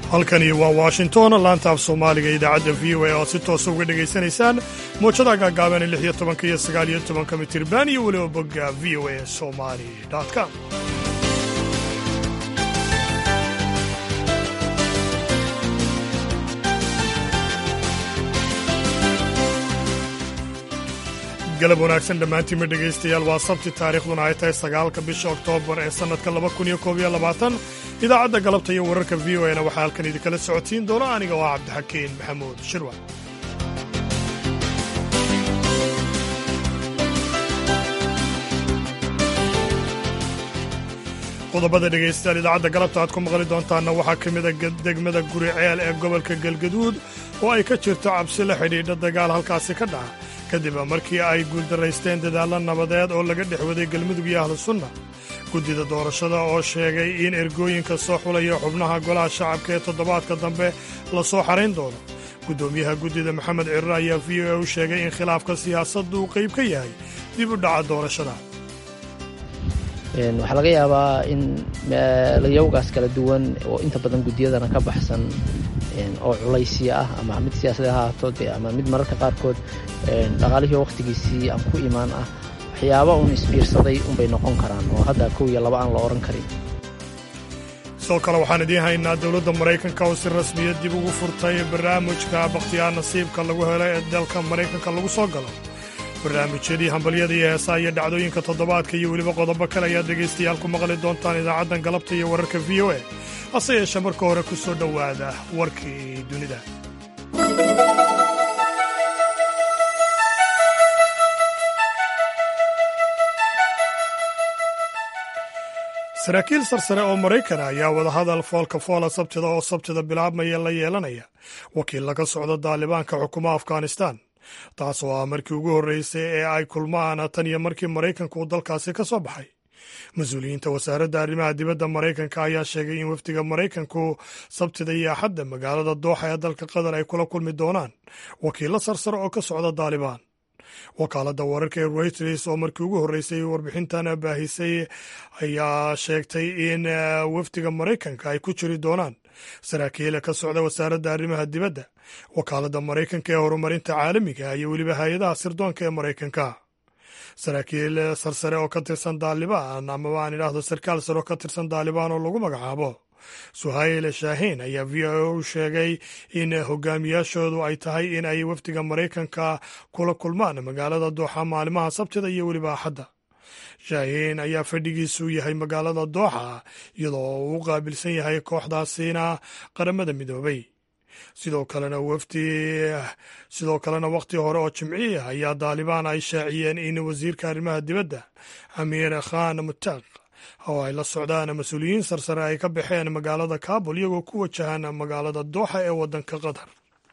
halkani waa washington laanta af soomaaliga idaacadda v o a oo si toosa uga dhegaysanaysaan moojada gaagaaban lix iyo tobanka iyo sagaal iyo tobanka mitirban iyo weliba bogga v o a somali com galab wanaagsan dhammaantiinma dhegaystayaal waa sabti taariikhduna ay tahay sagaalka bisha oktoobar ee sannadka laba kun iyo koob iyo labaatan idaacadda galabta iyo wararka v o na waxaa halkan idinkala socotiin doona aniga oo ah cabdixakiin maxamuud shirwa qodobada dhegaystayaal idaacadda galabta aad ku maqli doontaanna waxaa ka mida degmada guri ceel ee gobolka galgaduud oo ay ka jirto cabsi la xidhiidha dagaal halkaasi ka dhaca kadib markii ay guuldaraysteen dadaallo nabadeed oo laga dhex waday galmudug iyo ahlu sunna guddida doorashada oo sheegay in ergooyinka soo xulaya xubnaha golaha shacabka ee toddobaadka dambe la soo xarayn doono guddoomiyaha guddida maxamed cirar ayaa v o a u sheegay in khilaafka siyaasaddu uu qayb ka yahay dib u dhaca doorashada waxaa laga yaabaa in layawgaas kala duwan oo inta badan guddiyadana ka baxsan oo culaysiya ah ama mid siyaasadee ha ahaato de ama mid mararka qaarkood dhaqaalihii wakhtigiisii aan ku imaan ah waxyaaba uun isbiirsaday unbay noqon karaan oo hadda kow iyo laba aan la odhan karin sidoo kale waxaan idiin haynaa dowladda maraykanka oo si rasmiya dib ugu furtay barnaamijka bakhtiyaar nasiibka lagu helo ee dalka maraykanka lagu soo galo barnaamijyadii hambalyada iyo heesaha iyo dhacdooyinka toddobaadka iyo weliba qodobo kale ayaad dhegaystayaal ku maqli doontaan idaacaddan galabta iyo wararka v o a hase yeeshee marka hore ku soo dhowaada warkii dunida saraakiil sarsare oo maraykan ayaa wadahadal foolka foola sabtida oo sabtida bilaabmaya la yeelanaya wakiil laga socdo daalibaanka xukuma afghanistan taas oo ah markii ugu horreysay ee ay kulmaan tan iyo markii maraykanka uu dalkaasi ka soo baxay mas-uuliyiinta wasaaradda arrimaha dibadda maraykanka ayaa sheegay in wafdiga maraykanku sabtida iyo axadda magaalada dooxa ee dalka qatar ay kula kulmi doonaan wakiillo sarsare oo ka socda daalibaan wakaaladda wararka ee reuters oo markii ugu horreysay warbixintan baahisay ayaa sheegtay in wafdiga maraykanka ay ku jiri doonaan saraakiil ka socda wasaaradda arrimaha dibadda wakaaladda maraykanka ee horumarinta caalamiga iyo weliba hay-adaha sirdoonka ee maraykanka saraakiil sarsare oo ka tirsan daalibaan amaba aan idhaahdo sarkaal sare oo ka tirsan daalibaan oo lagu magacaabo suhayl shaahiin ayaa v o u sheegay in hogaamiyaashoodu ay tahay in ay wafdiga maraykanka kula kulmaan magaalada dooxa maalimaha sabtida iyo weliba axadda shaahiin ayaa fadhigiisu yahay magaalada dooxa iyadoo uu u qaabilsan yahay kooxdaasina qaramada midoobay sidoo kalena wafdi sidoo kalena wakhti hore oo jimciya ayaa daalibaan ay shaaciyeen in wasiirka arrimaha dibadda amiir khan mutaaq oo ay la socdaan mas-uuliyiin sarsare ay ka baxeen magaalada kabul iyagoo ku wajahaan magaalada dooxa ee waddanka qatar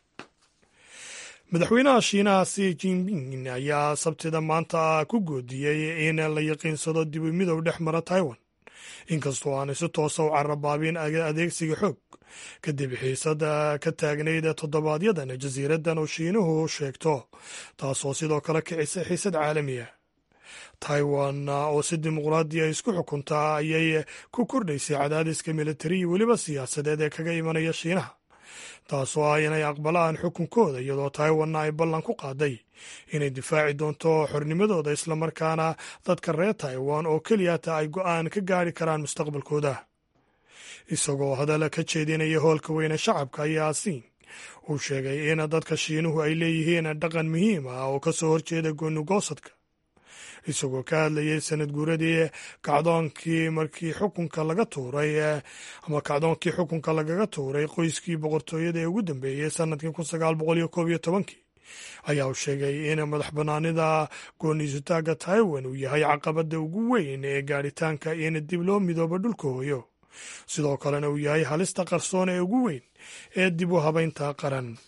madaxweynaha shiinaha si jinping ayaa sabtida maanta ku goodiyey in la yaqiinsado dibu midow dhex mara taiwan inkastoo aanay si toosa u carabaabin adeegsiga xoog kadib xiisada ka taagnayd toddobaadyadana jasiiraddan oo shiinuhu sheegto taasoo sidoo kale kicisay xiisad caalamiya taiwan oo si dimuqraadiya isku xukuntaa ayay ku kordhaysay cadaadiska militari iyo weliba siyaasadeed ee kaga imanaya shiinaha taasoo ah inay aqbalaan xukunkooda iyadoo taiwanna ay ballan ku qaaday inay difaaci doonto xornimadooda islamarkaana dadka reer taiwan oo keliyata ay go'aan ka gaari karaan mustaqbalkooda isagoo hadal ka jeedinaya hoolka weyne shacabka ayaa asiin uu sheegay in dadka shiinuhu ay leeyihiin dhaqan muhiim ah oo ka soo horjeeda goonigoosadka isagoo ka hadlayay sanad guuradii kacdoonkii markii xukunka laga tuuray ama kacdoonkii xukunka lagaga tuuray qoyskii boqortooyada ee ugu dambeeyey sanadkii kun sagaal boqol iyo koob iyo tobankii ayaa uu sheegay in madax bannaanida gooniisutaaga taiwan uu yahay caqabadda ugu weyn ee gaadhitaanka in dib loo midoobo dhulka hooyo sidoo kalena uu yahay halista qarsoon ee ugu weyn ee dib u habaynta qaran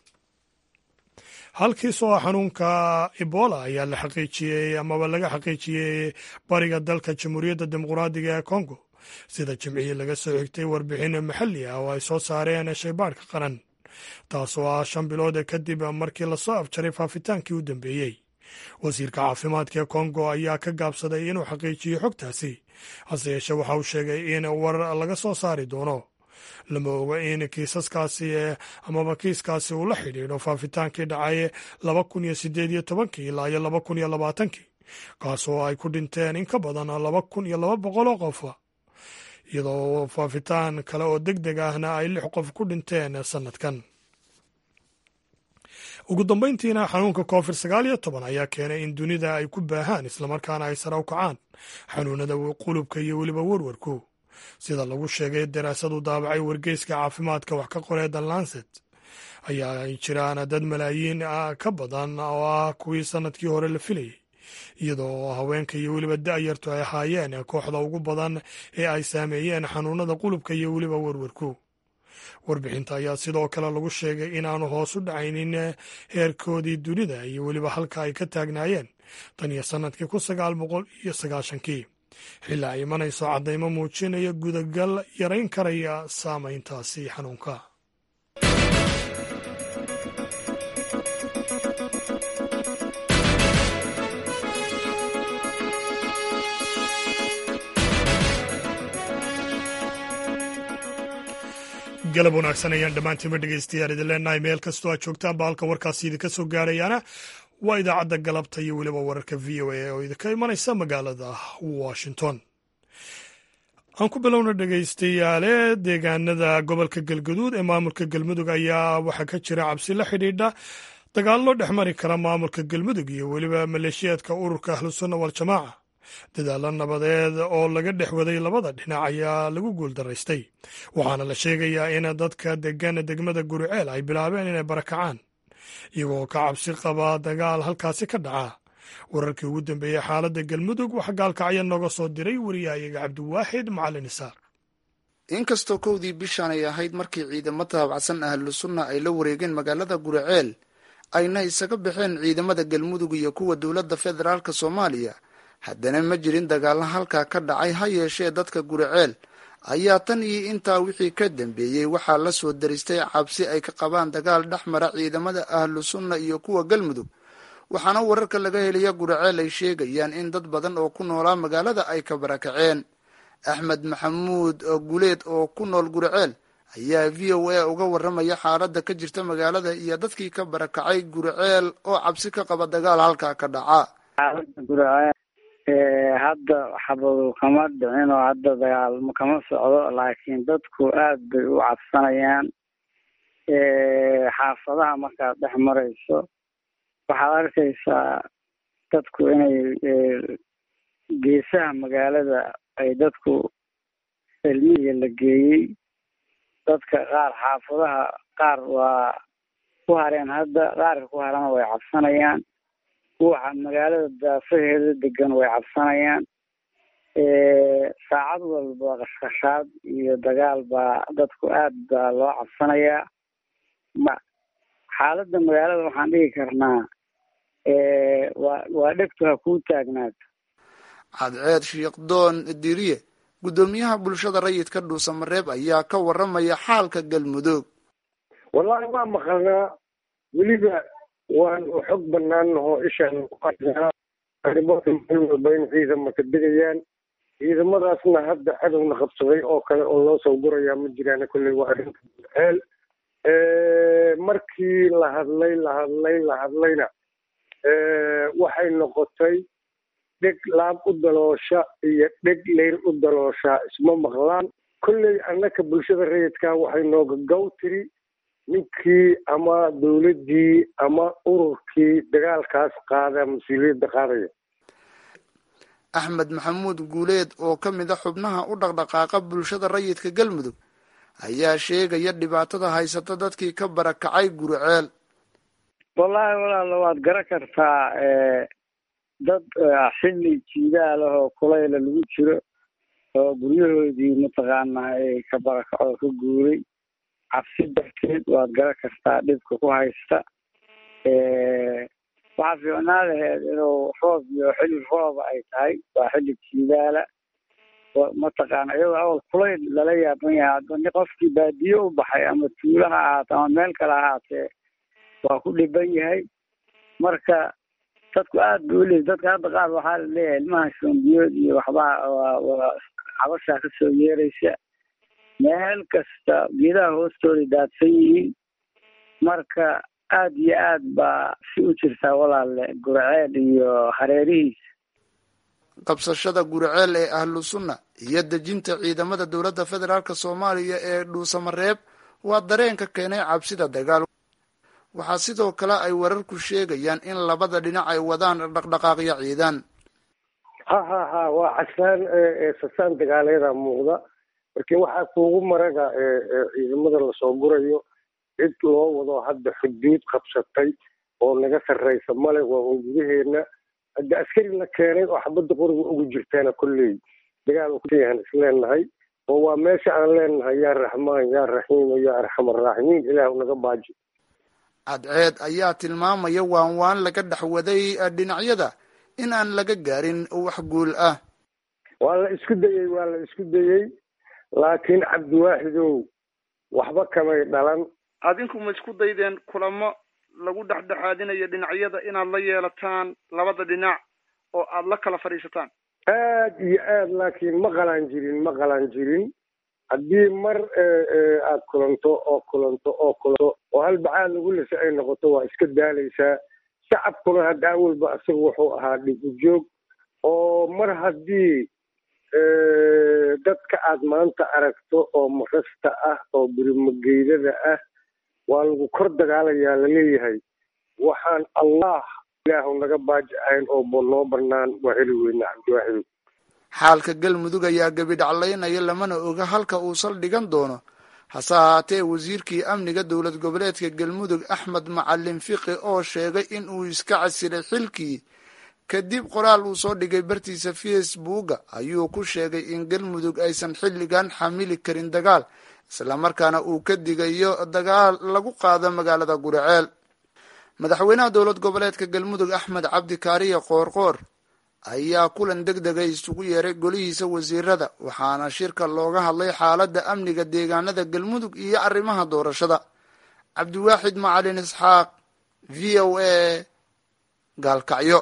halkiis oo xanuunka ebola ayaa la xaqiijiyey amaba laga xaqiijiyey bariga dalka jamhuuriyadda dimuqraadiga ee kongo sida jimcihii laga soo xigtay warbixin maxalli ah oo ay soo saareen shaybaadhka qaran taasoo ah shan bilood kadib markii lasoo afjaray faafitaankii u dambeeyey wasiirka caafimaadka ee kongo ayaa ka gaabsaday inuu xaqiijiyo xogtaasi hase yeeshee waxa uu sheegay in war laga soo saari doono lama oga in kiisaskaasi amaba kiiskaasi uu la xidhiidho faafitaankii dhacay laba kun iyo sideed iyo tobankii ilaa iyo laba kun iyo labaatankii kaasoo ay ku dhinteen in ka badan laba kun iyo laba boqol oo qof iyadoo faafitaan kale oo deg deg ahna ay lix qof ku dhinteen sannadkan ugu dambayntiina xanuunka covid sagaal iyo toban ayaa keenay in dunida ay ku baahaan islamarkaana ay sare u kacaan xanuunada qulubka iyo weliba werwarku sida lagu sheegay daraasadu daabacay wargeyska caafimaadka wax ka qoree the lancet ayaa ay jiraan dad malaayiin ka badan oo ah kuwii sannadkii hore la filayay iyadoo haweenka iyo weliba da'yartu ay ahaayeen kooxda ugu badan ee ay saameeyeen xanuunada qulubka iyo weliba werwarku warbixinta ayaa sidoo kale lagu sheegay inaanu hoos u dhacaynin heerkoodii dunida iyo weliba halka ay ka taagnaayeen tan iyo sannadkii kun sagaal boqol iyo sagaashankii xilli ay imanayso caddaymo muujinaya gudagal yarayn karaya saameyntaasi xanuunka galab wanaagsan ayaan dhammaantiinba dhegeystayaal idin leenahay meel kastoo aad joogtaanba halka warkaasi idinka soo gaarayaana waa idaacadda galabta iyo weliba wararka v o a oo idinka imanaysa magaalada washington aan ku bilowna dhegeystayaale deegaanada gobolka galgaduud ee maamulka galmudug ayaa waxaa ka jira cabsi la xidhiidha dagaallo dhex mari kara maamulka galmudug iyo weliba maleeshiyaadka ururka ahlusunna waljamaaca dadaalo nabadeed oo laga dhex waday labada dhinac ayaa lagu guuldaraystay waxaana la sheegayaa in dadka degan degmada guriceel ay bilaabeen inay barakacaan iyagoo ka cabsi qaba dagaal halkaasi ka dhaca wararkii ugu dambeeyey xaaladda galmudug waxaa gaalkacya nooga soo diray wariyahayaga cabdiwaaxid macalin isaaq inkastoo kowdii bishaan ay ahayd markii ciidamo taabacsan ahlu sunna ay la wareegeen magaalada guriceel ayna isaga baxeen ciidamada galmudug iyo kuwa dowladda federaalk soomaaliya haddana ma jirin dagaallo halkaa ka dhacay ha yeeshee dadka guriceel ayaa tan iyo intaa wixii ka dambeeyey waxaa la soo daristay cabsi ay ka qabaan dagaal dhex mara ciidamada ahlu sunna iyo kuwa galmudug waxaana wararka laga helaya guriceel ay sheegayaan in dad badan oo ku noolaa magaalada ay ka barakaceen axmed maxamuud guleed oo ku nool guriceel ayaa v o a uga waramaya xaaladda ka jirta magaalada iyo dadkii ka barakacay guriceel oo cabsi ka qaba dagaal halkaa ka dhaca hadda xabadu kama dhicin oo hadda dagaalmo kama socdo laakiin dadku aad bay u cabsanayaan xaafadaha markaad dhex marayso waxaad arkaysaa dadku inay geesaha magaalada ay dadku ilmihiga la geeyey dadka qaar xaafadaha qaar waa ku hareen hadda qaarka ku harana way cabsanayaan kuwa magaalada daafaheeda degan way cabsanayaan saacad walba qashqashaad iyo dagaal baa dadku aad baa loo cabsanayaa xaaladda magaalada waxaan dhigi karnaa waa waa dhegtu ha kuu taagnaato cadceed shiikhdoon diriye guddoomiyaha bulshada rayidka dhuusamareeb ayaa ka waramaya xaalka galmudug wallahi waa maqalnaa weliba waan u xog banaanahoo ishaan ku arkaa arrimoota meel walba in ciidamaka degayaan ciidamadaasna hadda cadowna qabsaday oo kale oo loo soo gurayaa ma jiraan kolley waa arrinta ceel markii la hadlay la hadlay la hadlayna waxay noqotay dheg laab u daloosha iyo dheg leyr u dalooshaa isma maqlaan kolley annaka bulshada rayidka waxay nooga gaw tiri ninkii ama dowladdii ama ururkii dagaalkaas qaada mas-uuliyadda qaadaya axmed maxamuud guuleed oo ka mid a xubnaha u dhaqdhaqaaqa bulshada rayidka galmudug ayaa sheegaya dhibaatada haysata dadkii ka barakacay guriceel wallaahi walaalo waad garan kartaa dad xilli jiidaal ah oo kulayla lagu jiro oo guryahoodii mataqaanaa ay ka barakacoo ka guuray cabsi darteed waad garan kartaa dhibka ku haysta waxaa fiicnaa laheed inuu roob iyo xilli rooba ay tahay waa xilli jiidaala mataqaana iyadoo awal kulayl lala yaaban yahay hadda qofkii baadiye u baxay ama tuulo ha ahaate ama meel kale ha ahaatee waa ku dhiban yahay marka dadku aad ba uleey dadka hadda qaar waxaa laleeyahay ilmaha shoombiyood iyo waxbaa waa cabashaa kasoo yeeraysa mee meel kasta geedaha hoostooda daadsan yihiin marka aada iyo aad baa si u jirtaa walaale gurceel iyo hareerihiisa qabsashada gurceel ee ahlu sunna iyo dejinta ciidamada dowladda federaalk soomaaliya ee dhuusamareeb waa dareenka keenay cabsida dagaal waxaa sidoo kale ay wararku sheegayaan in labada dhinac ay wadaan dhaqdhaqaaqyo ciidan ha ha ha waa casaan sasaan dagaaleeda muuqda marki waxaa kuugu maraga ciidamada lasoo gurayo cid loo wado hadda xuduud qabsatay oo naga sarraysa male waa un gudaheena hadda askari la keenay oo xabadda qoriga ugu jirtaana kolley dagaal kuyahan isleenahay oo waa meesha aan leenahay yaa raxmaan yaa raxiim yaa arxam araaximiin ilaah naga baaji cadceed ayaa tilmaamaya waan waan laga dhexwaday dhinacyada in aan laga gaarin wax guul ah waa la isku dayey waa la isku dayey laakiin cabdiwaaxidow waxba kamay dhalan adinku ma isku daydeen kulamo lagu dhexdhexaadinayo dhinacyada inaad la yeelataan labada dhinac oo aada la kala fadhiisataan aad iyo aad laakiin ma qalaan jirin ma qalaan jirin haddii mar aad kulanto oo kulanto oo kulanto oo halbacaad lagu lisa ay noqoto waa iska daalaysaa shacabkuna hadda awalba isaga wuxuu ahaa dhib u joog oo mar haddii dadka aad maanta aragto oo marasta ah oo birimageydada ah waa lagu kor dagaalayaa laleeyahay waxaan allah ilaahu naga baaji ahayn oo noo banaan waa heli weyna cabdiwaaxidow xaalka galmudug ayaa gebidhaclaynaya lamana oga halka uu saldhigan doono hase ahaatee wasiirkii amniga dowlad goboleedka galmudug axmed macalin fiqi oo sheegay in uu iska casilay xilkii kadib qoraal uu soo dhigay bartiisa facebooka ayuu ku sheegay in galmudug aysan xilligan xamili karin dagaal islamarkaana uu ka digayo dagaal lagu qaado magaalada guriceel madaxweynaha dowlad goboleedka galmudug axmed cabdi kaariye qoorqoor ayaa kulan deg dega isugu yeeray golihiisa wasiirada waxaana shirka looga hadlay xaaladda amniga deegaanada galmudug iyo arrimaha doorashada cabdiwaaxid macalin isxaaq v o a gaalkacyo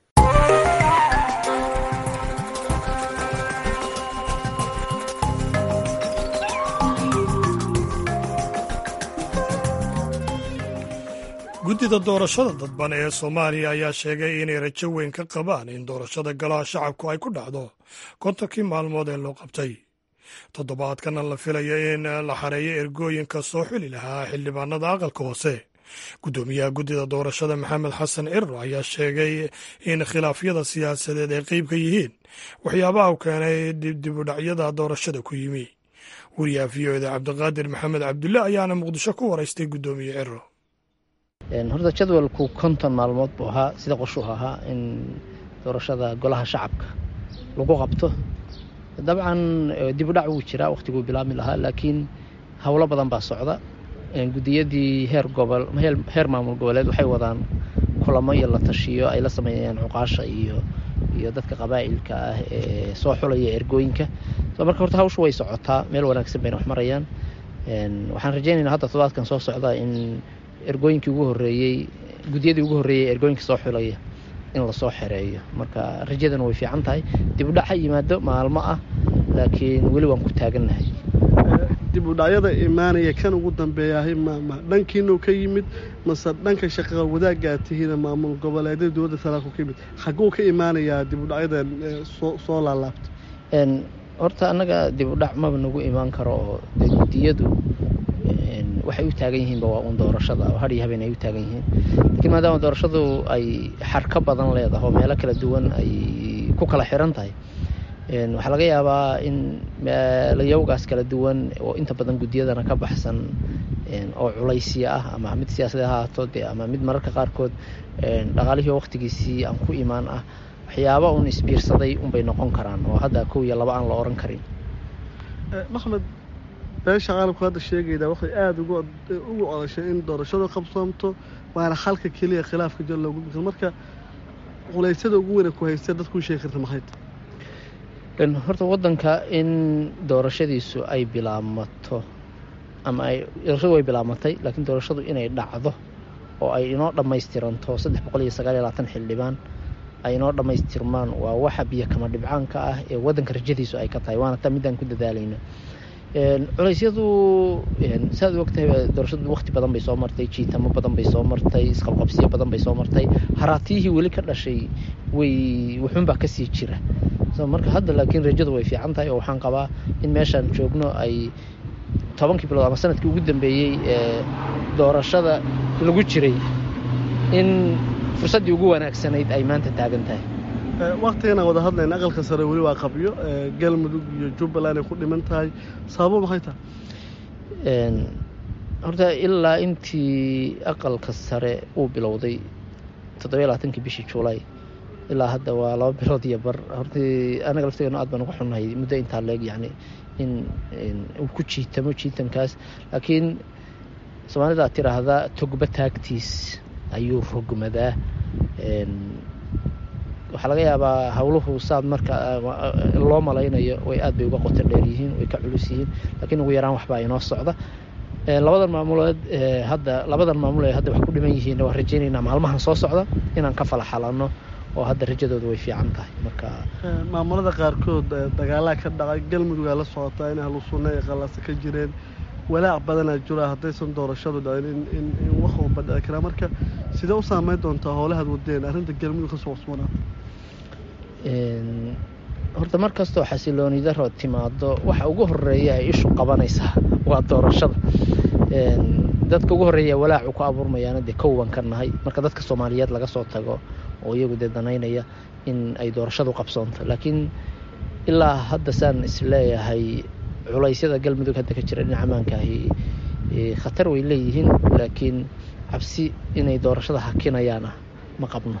guddida doorashada dadban ee soomaaliya ayaa sheegay inay rajo weyn ka qabaan in doorashada golaha shacabku ay ku dhacdo kontonkii maalmood ee loo qabtay toddobaadkana la filaya in la xareeyo ergooyinka soo xuli lahaa xildhibaanada aqalka hoose guddoomiyaha guddida doorashada maxamed xasan ciro ayaa sheegay in khilaafyada siyaasadeed ay qeyb ka yihiin waxyaabaha u keenay dibdibudhacyada doorashada ku yimi wariyaha v o eda cabdiqaadir maxamed cabdulle ayaana muqdisho ku waraystay guddoomiye ciro horta jadwalku konton maalmood buu ahaa sida qorshuhu ahaa in doorashada golaha shacabka lagu qabto dabcan dibudhac wuu jiraa wakhtiguu bilaabmi lahaa laakiin howlo badan baa socda gudiyadii heer gobol heer maamul goboleed waxay wadaan kulamo iyo la tashiyo ay la sameeyaan cuqaasha iyo iyo dadka qabaa'ilka ah ee soo xulaya ergooyinka so marka horta hawshu way socotaa meel wanaagsan bayna wax marayaan waxaan rajaynaynaa hadda todobaadkan soo socda in ergooyinkii ugu horreeyey gudiyadii ugu horreeyey ergooyinka soo xulaya in lasoo xereeyo marka rajadana way fiican tahay dibudhac ha yimaado maalmo ah laakiin weli waan ku taagannahay dibudhacyada imaanaya kan ugu dambeeyahay mama dhankiinuu ka yimid mase dhanka shaqaqa wadaaggaa tihiina maamul goboleedyada dowladda federaalku ka yimid xagguu ka imaanayaa dibudhacyadan soo laalaabta horta annaga dibudhac maba nagu imaan karo oo dee gudiyadu waxay u taagan yihiinba waa uun doorashada oo har iyo habeen ay u taagan yihiin laakiin maadaama doorashadu ay xarka badan leedahay oo meelo kala duwan ay ku kala xiran tahay waxaa laga yaabaa in meelayawgaas kala duwan oo inta badan gudiyadana ka baxsan oo culaysya ah ama mid siyaasada ha ahaato dee ama mid mararka qaarkood dhaqaalihii waqtigiisii aan ku imaan ah waxyaaba uun isbiirsaday unbay noqon karaan oo hadda kow iyo laba aan la oran karin maxmed beesha caalamku hadda sheegaydaa waxay aada ugu ugu odashay in doorashadu qabsoomto waana xalka keliya khilaafka jir loogu bikro marka culeysyada ugu weyna ku haysta dadkuu sheegi karta maxay horta waddanka in doorashadiisu ay bilaabmato ama ay doorashadu way bilaabmatay laakiin doorashadu inay dhacdo oo ay inoo dhammaystiranto saddex boqol iyo sagaal iyo labaatan xildhibaan ay inoo dhammaystirmaan waa waxa biyo kama dhibcaanka ah ee waddanka rajadiisu ay ka tahay waana taa midaan ku dadaalayno culeysyadu saaad u ogtahay doorashadu wakti badan bay soo martay jiitamo badan bay soo martay isqabqabsiyo badan bay soo martay haraatiyihii weli ka dhashay way wuxuunbaa kasii jira marka hadda laakiin rajadu way fiican tahay oo waxaan qabaa in meeshaan joogno ay tobankii bilood ama sanadkii ugu dambeeyey ee doorashada lagu jiray in fursaddii ugu wanaagsanayd ay maanta taagan tahay waktigan aan wada hadlayna aqalka sare weli waa qabyo galmudug iyo jubbaland ay ku dhiman tahay sababo maxay tahay horta ilaa intii aqalka sare uu bilowday toddobiyo labaatankii bishii juulay ilaa hadda waa laba bilood iyo bar hortii anaga laftigeenu aad baan uga xunnahay muddo intaa leeg yacni in uu ku jiitamo jiitankaas laakiin soomaalidaa tiraahdaa togba taagtiis ayuu rogmadaa waxaa laga yaabaa howluhu saad marka loo malaynayo way aad bay uga qoto dheer yihiin way ka culus yihiin laakiin ugu yaraan waxbaa inoo socda labadan maamulood hadda labadan maamul ee hadda wax ku dhiman yihiin waan rajaynaynaa maalmahan soo socda inaan ka fala xalanno oo hadda rajadooda way fiican tahay marka maamulada qaarkood dagaalaa ka dhacay galmudugaa la socotaa in ahlu sunna ay qallasa ka jireen walaac badanaa jira haddaysan doorashadu dhacin in in wax walba dhici karaa marka sidee u saameyn doontaa howlahaad wadeen arrinta galmudug kasoo cusboonaa horta mar kastoo xasilooni daro timaado waxa ugu horeeya ay ishu qabanaysaa waa doorashada dadka ugu horreeya walaacu ku abuurmayaana dee kowan ka nahay marka dadka soomaaliyeed laga soo tago oo iyagu dee danaynaya in ay doorashadu qabsoonto laakiin ilaa hadda saan isleeyahay culaysyada galmudug hadda ka jira dhinaca amaankaahi khatar way leeyihiin laakiin cabsi inay doorashada hakinayaana ma qabno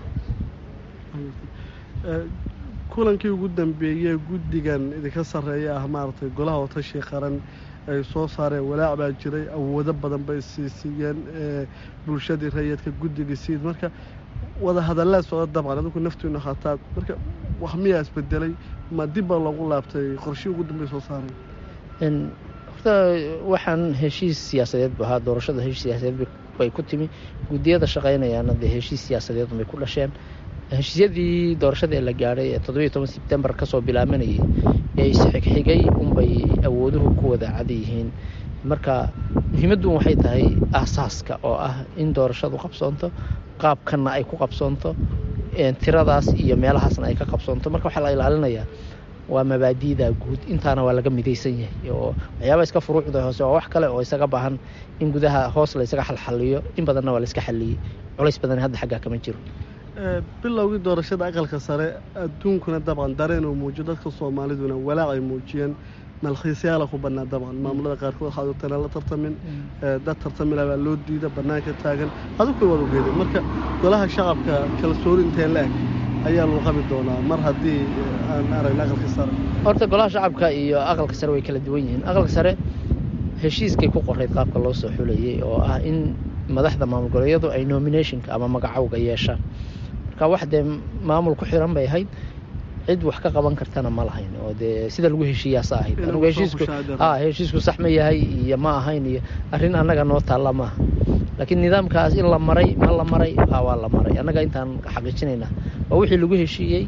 kulankii ugu dambeeyey guddigan idinka sarreeya ah maaragtay golaha watashi qaran ay soo saareen walaac baa jiray awoodo badan bay siisiiyeen bulshadii rayidka guddigii siid marka wada hadallaad socda dabcan adinku naftiinu khataad marka wax miyaa isbedelay ma dib baa loogu laabtay qorshii ugu dambey soo saareen horta waxaan heshiis siyaasadeed bu ahaa doorashada heshiis siyaasadeed bay ku timi guddiyada shaqaynayaana dee heshiis siyaasadeed bay ku dhasheen heshiisyadii doorashada ee la gaadhay ee toddobiyo toban sebtembar kasoo bilaabanayay ee isxigxigay unbay awooduhu ku wada cad yihiin marka muhiimaddu waxay tahay aasaaska oo ah in doorashadu qabsoonto qaabkanna ay ku qabsoonto tiradaas iyo meelahaasna ay ka qabsoonto marka waxaa la ilaalinayaa waa mabaadi'da guud intaana waa laga midaysan yahay oo waxyaaba iska furuucda hoose waa wax kale oo isaga baahan in gudaha hoos la ysaga xalxaliyo in badanna waa la iska xaliyey culays badan hadda xaggaa kama jiro bilowgii doorashada aqalka sare adduunkuna dabcan dareen uu muujiyo dadka soomaaliduna walaac ay muujiyeen malkhiisyaala ku bannaa dabcan maamulada qaarkood waxaad ogtaan aan la tartamin dad tartamila baa loo diida bannaanka taagan adigu way wada ogeedeen marka golaha shacabka kalsooni inteen la eg ayaa lagu qabi doonaa mar haddii aan aragna aqalka sare horta golaha shacabka iyo aqalka sare way kala duwan yihiin aqalka sare heshiiskay ku qorayd qaabka loo soo xulayay oo ah in madaxda maamul goboleedyadu ay nominationka ama magacowga yeeshaan marka wax dee maamul ku xiran bay ahayd cid wax ka qaban kartana ma lahayn oo dee sida lagu heshiiyaasa ahayd anugu heshiisku a heshiisku sax ma yahay iyo ma ahayn iyo arrin annaga noo taalla maaha laakiin nidaamkaas in la maray ma la maray ha waa la maray annaga intaan xaqiijinaynaa waa wixii lagu heshiiyey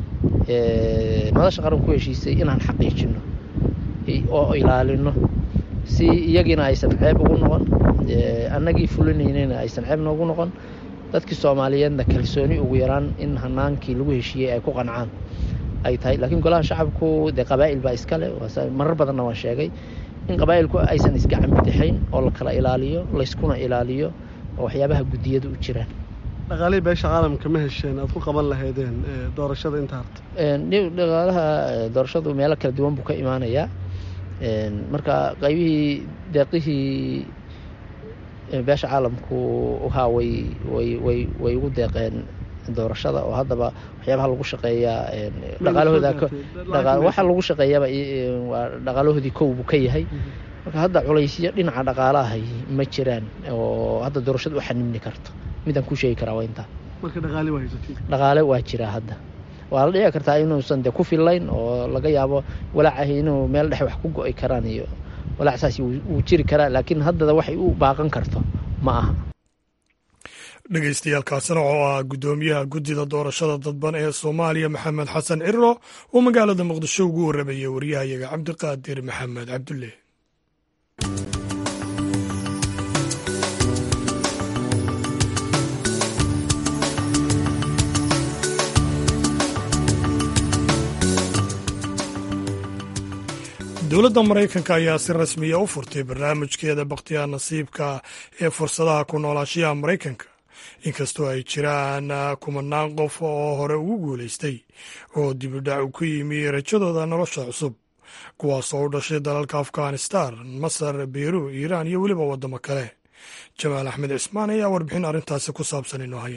madasha qaran ku heshiisay inaan xaqiijino oo ilaalino si iyagiina aysan ceeb ugu noqon annagii fulinaynayna aysan ceeb noogu noqon dadkii soomaaliyeedna kalsooni ugu yaraan in hanaankii lagu heshiiyey ay ku qancaan ay tahay laakiin golaha shacabku dee qabaa'il baa iskale marar badanna waan sheegay in qabaa'ilku aysan isgacan bidixayn oo la kala ilaaliyo layskuna ilaaliyo oo waxyaabaha guddiyadu u jiraan dhaqaalihii beesha caalamka ma hesheen aad ku qaban lahaydeen doorashada inta harta dhaqaalaha doorashadu meelo kala duwan buu ka imaanayaa marka qaybihii deeqihii beesha caalamku haa way way way way ugu deeqeen doorashada oo haddaba waxyaabaha lagu shaqeeyaa dhaqaalahooda waxa lagu shaqeeyaaba waa dhaqaalahoodii kow buu ka yahay marka hadda culaysyo dhinaca dhaqaalahay ma jiraan oo hadda doorashada u xanimni karto midaan ku sheegi karaa waa intaa marka dhaqaale waa haysatiin dhaqaale waa jiraa hadda waa la dhici kartaa inuusan dee ku fillayn oo laga yaabo walaacahi inuu meel dhexe wax ku go'i karaan iyo walaac saas wuu jiri karaa laakiin haddada waxay u baaqan karto ma aha dhegeystayaaalkaasina oo ah guddoomiyaha guddida doorashada dadban ee soomaaliya maxamed xasan ciro oo magaalada muqdisho ugu warramayay waryahayaga cabdiqaadir maxamed cabdulle dowladda maraykanka ayaa si rasmiya u furtay barnaamijkeeda bakhtiyaa nasiibka ee fursadaha ku noolaashayaha maraykanka inkastoo ay jiraan kumanaan qof oo hore ugu guulaystay oo dibidhac ku yimi rajadooda nolosha cusub kuwaasoo u dhashay dalalka afghanistan masar beru iiraan iyo weliba waddamo kale jamaal axmed cismaan ayaa warbixin arrintaasi ku saabsan inoo haya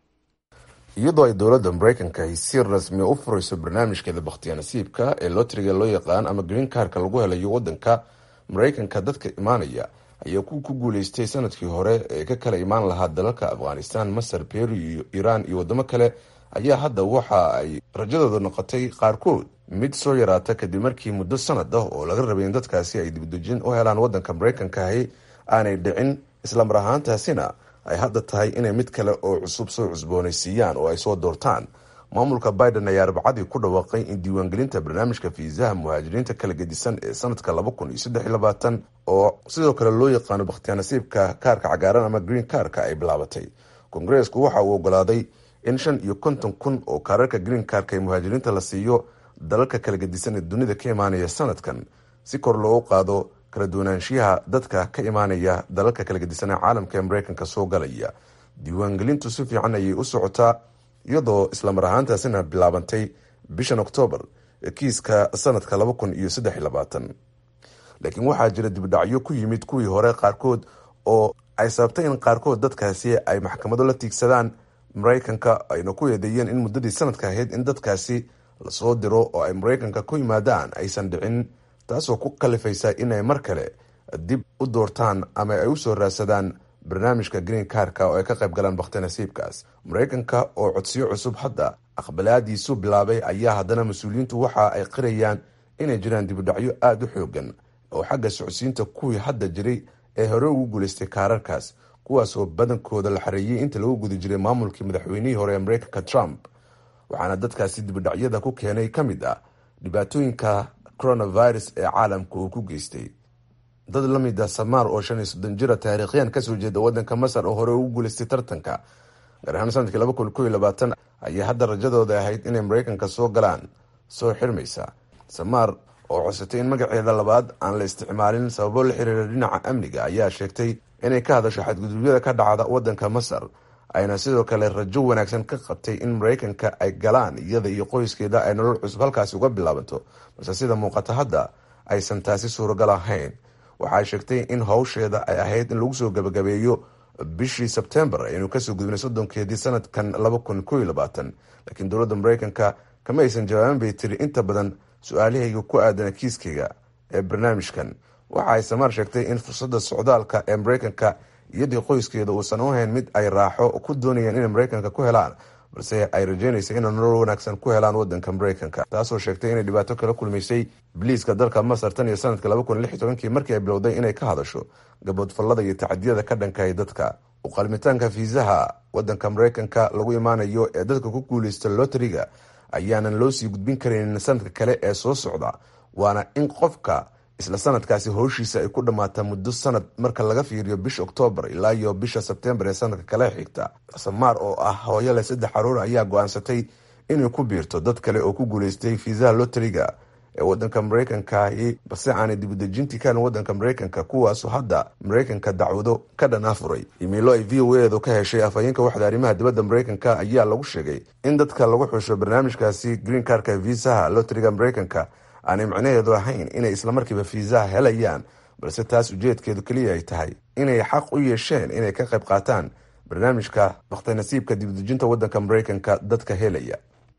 iyadoo ay dowladda maraykanka ay si rasmi u furayso barnaamijkeeda bakhtiya nasiibka ee lotriga loo yaqaan ama green karka lagu helayo waddanka maraykanka dadka imaanaya ayaa ku ku guuleystay sanadkii hore ee ka kala imaan lahaa dalalka afghanistan masar beru iyo iiraan iyo waddamo kale ayaa hadda waxa ay rajadooda noqotay qaarkood mid soo yaraata kadib markii muddo sanad ah oo laga rabay in dadkaasi ay dibdejin u helaan waddanka maraykankahi aanay dhicin islamar ahaantaasina ay hadda tahay inay mid kale oo cusub soo cusboonaysiiyaan oo ay soo doortaan maamulka biden ayaa arbacadii ku dhawaaqay in diiwaangelinta barnaamijka fiisaha muhaajiriinta kala gedisan ee sanadka laba kun iyo saddex iyo labaatan oo sidoo kale loo yaqaano bakhtiyaa nasiibka kaarka cagaaran ama green karka ay bilaabatay kongareesku waxa uu ogolaaday in shan iyo konton kun oo kaararka green karka ee muhaajiriinta la siiyo dalalka kala gedisan ee dunida ka imaanaya sanadkan si kor loogu qaado kala duwanaanshiyaha dadka ka imaanaya dalalka kala gedisan ee caalamka ee maraykanka soo galaya diiwaangelintu si fiican ayay u socotaa iyadoo islamar ahaantaasina bilaabantay bishan oktoobar kiiska sanadka laba kun iyo saddex iyo labaatan laakiin waxaa jira dibdhacyo ku yimid kuwii hore qaarkood oo ay sababtay in qaarkood dadkaasi ay maxkamado la tiigsadaan maraykanka ayna ku eedeeyeen in muddadii sanadka ahayd in dadkaasi lasoo diro oo ay maraykanka ku yimaadaan aysan dhicin taasoo ku kalifaysa inay mar kale dib u doortaan ama ay usoo raadsadaan barnaamijka green karka oo ay ka qayb galaan bakhti nasiibkaas maraykanka oo codsiyo cusub hadda aqbalaadiisu bilaabay ayaa haddana mas-uuliyiintu waxa ay qirayaan inay jiraan dibudhacyo aada u xoogan oo xagga socodsiinta kuwii hadda jiray ee hore ugu guulaystay kaararkaas kuwaasoo badankooda la xareeyey inta lagu guda jiray maamulkii madaxweynihii hore ee maraykanka trump waxaana dadkaasi dibudhacyada ku keenay ka mid ah dhibaatooyinka coronavirus ee caalamka uu ku geystay dad la mid ah samaar oo shan iyo soddon jira taariikhyan kasoo jeeda waddanka masar oo hore ugu guulaystay tartanka gaar ahaan sanadkii laba kun kow iyo labaatan ayaa hadda rajadooda ahayd inay maraykanka soo galaan soo xirmaysa samaar oo codsatay in magaceeda labaad aan la isticmaalin sababo la xiriira dhinaca amniga ayaa sheegtay inay ka hadasho xadgudubyada ka dhacda waddanka masar ayna sidoo kale rajo wanaagsan ka qabtay in maraykanka ay galaan iyada iyo qoyskeeda ay nolol cusub halkaasi uga bilaabanto balse sida muuqata hadda aysan taasi suuragal ahayn waxay sheegtay in howsheeda ay ahayd in lagu soo gabagabeeyo bishii sebtembar aynu kasoo gudbinay soddonkeedii sanadkan laba kun kow iyo labaatan laakiin dowladda maraykanka kama aysan jawaabin bay tiri inta badan su-aalahayga ku aadana kiiskayga ee barnaamijkan waxa ay samaar sheegtay in fursadda socdaalka ee maraykanka iyadii qoyskeeda uusan u hayn mid ay raaxo ku doonayeen inay maraykanka ku helaan balse ay rajeynaysa inay nolol wanaagsan ku helaan wadanka maraykanka taasoo sheegtay inay dhibaato kala kulmaysay biliiska dalka masar tan iyo sanadka laba kun lix iyo tobankii markii ay bilowday inay ka hadasho gaboodfallada iyo tacadiyada ka dhankahay dadka uqalmitaanka fiisaha wadanka maraykanka lagu imaanayo ee dadka ku guuleysta loteriga ayaanan loo sii gudbin karaynin sanadka kale ee soo socda waana in qofka isla sanadkaasi howshiisa ay ku dhammaataa muddo sanad marka laga fiiriyo bisha oktoobar ilaa iyo bisha sebtembar ee sanadka kale xigta samaar oo ah hooyo leh saddex caruur ayaa go-aansatay inay ku biirto dad kale oo ku guuleystay fiisaha loteriga ee wadanka maraykankahi balse aanay dibudejintii kan wadanka maraykanka kuwaasu hadda maraykanka dacwado ka dhan afuray imiilo ay v o edu ka heshay afhayeenka waxda arrimaha dibadda maraykanka ayaa lagu sheegay in dadka lagu xusho barnaamijkaasi green karka viisaha loteriga maraykanka aanay macnaheedu ahayn inay islamarkiiba fiisaha helayaan balse taas ujeedkeedu keliya ay tahay inay xaq u yeesheen inay ka qayb qaataan barnaamijka bakhtinasiibka dibudejinta wadanka maraykanka dadka helaya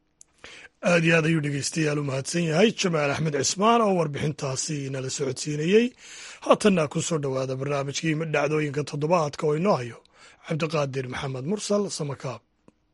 aad iyo aad ayuu dhegeystayaal u mahadsan yahay jamaal axmed cismaan oo warbixintaasi nala socodsiinayey haatanna ku soo dhowaada barnaamijkii dhacdooyinka toddobaadka oo inoo hayo cabdiqaadir maxamed mursal samakaab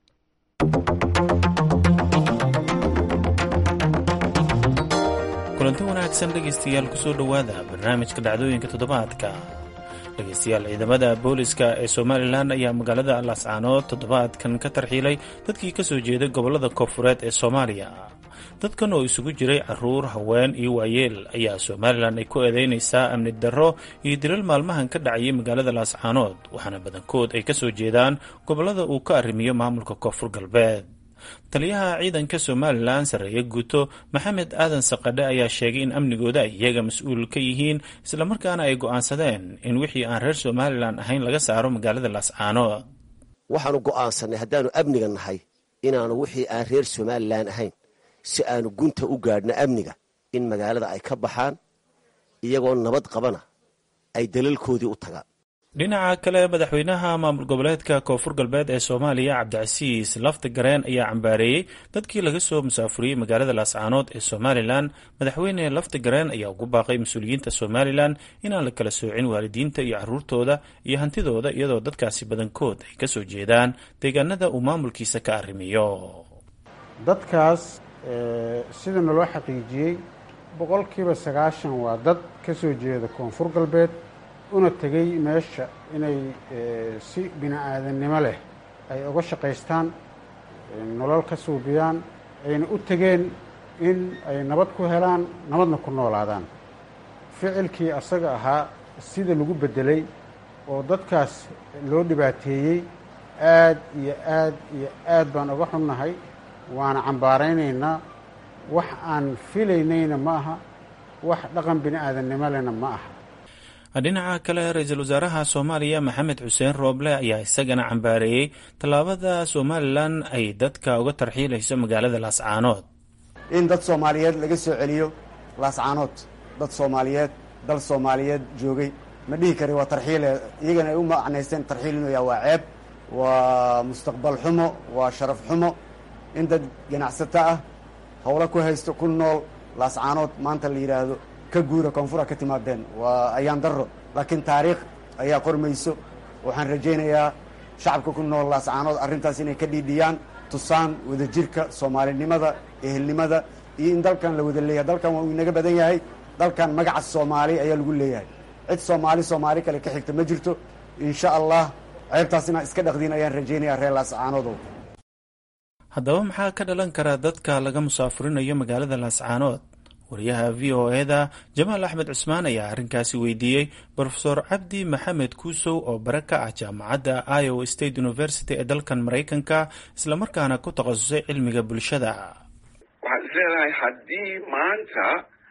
kulanti wanaagsan dhegaystayaal kusoo dhowaada barnaamijka dhacdooyinka toddobaadka dhegaystayaal ciidamada booliska ee somalilan ayaa magaalada lascaanood toddobaadkan ka tarxiilay dadkii ka soo jeeday gobollada koonfureed ee soomaaliya dadkan oo isugu jiray caruur haween iyo waayeel ayaa somalilan ay ku eedeynaysaa amni darro iyo dilal maalmahan ka dhacayay magaalada laascaanood waxaana badankood ay ka soo jeedaan gobollada uu ka arrimiyo maamulka koonfur galbeed taliyaha ciidanka somalilan sarreeye guuto maxamed aadan saqadhe ayaa sheegay in amnigooda ay iyaga mas-uul ka yihiin islamarkaana ay go'aansadeen in wixii aan reer somalilan ahayn laga saaro magaalada laascaanood waxaanu go'aansannay haddaannu amniga nahay inaanu wixii aan reer somalilan ahayn si aanu gunta u gaadhno amniga in magaalada ay ka baxaan iyagoo nabad qabana ay dalalkoodii u tagaan dhinaca kale madaxweynaha maamul goboleedka koonfur galbeed ee soomaaliya cabdicasiis lafti gareen ayaa cambaareeyey dadkii laga soo musaafuriyey magaalada laascaanood ee somalilan madaxweyne lafti gareen ayaa ugu baaqay mas-uuliyiinta somalilan inaan la kala soocin waalidiinta iyo caruurtooda iyo hantidooda iyadoo dadkaasi badankood ay kasoo jeedaan deegaanada uu maamulkiisa ka arrimiyo dadkaas sida naloo xaqiijiyey boqolkiiba sagaashan waa dad ka soo jeeda koonfur galbeed una tegey meesha inay si bini aadannimo leh ay uga shaqaystaan nolol ka suubiyaan ayna u tegeen in ay nabad ku helaan nabadna ku noolaadaan ficilkii asaga ahaa sida lagu beddelay oo dadkaas loo dhibaateeyey aad iyo aad iyo aad baan uga xunnahay waana cambaaraynaynaa wax aan filaynayna ma aha wax dhaqan bini aadannimo lehna ma aha dhinaca kale ra-iisul wasaaraha soomaaliya maxamed xuseen rooble ayaa isagana cambaareeyey tallaabada somalilan ay dadka uga tarxiilayso magaalada laascaanood in dad soomaaliyeed laga soo celiyo laascaanood dad soomaaliyeed dal soomaaliyeed joogay ma dhihi kari waa tarxiile iyagana ay u macnaysteen tarxiil inuu yaha waa ceeb waa mustaqbal xumo waa sharaf xumo in dad ganacsato ah howlo ku haysto ku nool laascaanood maanta la yidhaahdo ka guura koonfura ka timaadeen waa ayaan darro laakiin taariikh ayaa qormayso waxaan rajaynayaa shacabka ku nool laascaanood arrintaas inay ka dhiidhiyaan tusaan wadajirka soomaalinimada ehelnimada iyo in dalkan la wada leeyahay dalkan waa uu inaga badan yahay dalkan magaca soomaali ayaa lagu leeyahay cid soomaali soomaali kale ka xigta ma jirto insha allah ceebtaas inaan iska dhaqdiin ayaan rajaynayaa reer laascaanoodow haddaba maxaa ka dhalan kara dadka laga musaafurinayo magaalada laascaanood wariyaha v o eda jamaal axmed cusmaan ayaa arrinkaasi weydiiyey brofesor cabdi maxamed kuusow oo bare ka ah jaamacadda iowa state university ee dalkan maraykanka islamarkaana ku takhasusay cilmiga bulshada waxaad is leedahay haddii maanta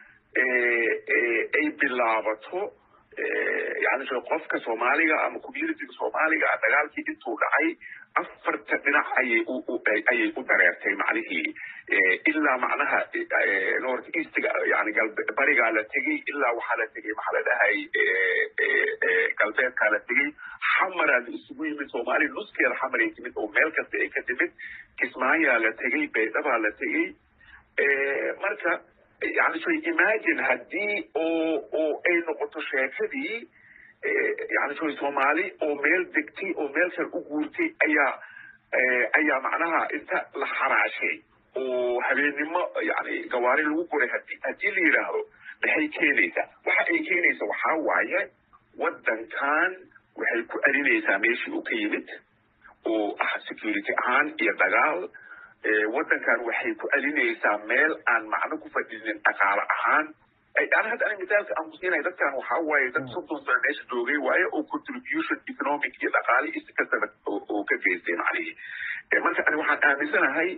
ay bilaabato yani qofka soomaaliga ama communityga soomaaliga dagaalkii intuu dhacay afarta dhinac ayay ayay u dareertay macnihii ilaa macnaha north eastga yani barigaa la tegey ilaa waxaa la tegey maxaa la dhahay galbeedkaa la tegey xamaraa la isugu yimid soomaaliya nuskeeda xamaray timid oo meel kasta ay ka timid kismaayaa la tegey baydhabaa la tegey marka yani so imagine haddii oo oo ay noqoto sheekadii yani so soomaali oo meel degtay oo meel kale u guurtay ayaa ayaa macnaha inta la xaraashay oo habeennimo yani gawaari lagu guray hadi haddii la yidhaahdo maxay keenaysaa waxa ay keenaysa waxaa waaye waddankan waxay ku celinaysaa meeshii uu ka yimid oo ah security ahaan iyo dagaal waddankan waxay ku celinaysaa meel aan macno ku fadhinin dhaqaale ahaan yani hadda ani misaalka aan ku siinaya dadkan waxaa waaye dad soddon sano meesha joogay waaye oo contribution economic iyo dhaqaale iyo si kastaba oo ka geystay macnihii marka ani waxaan aaminsanahay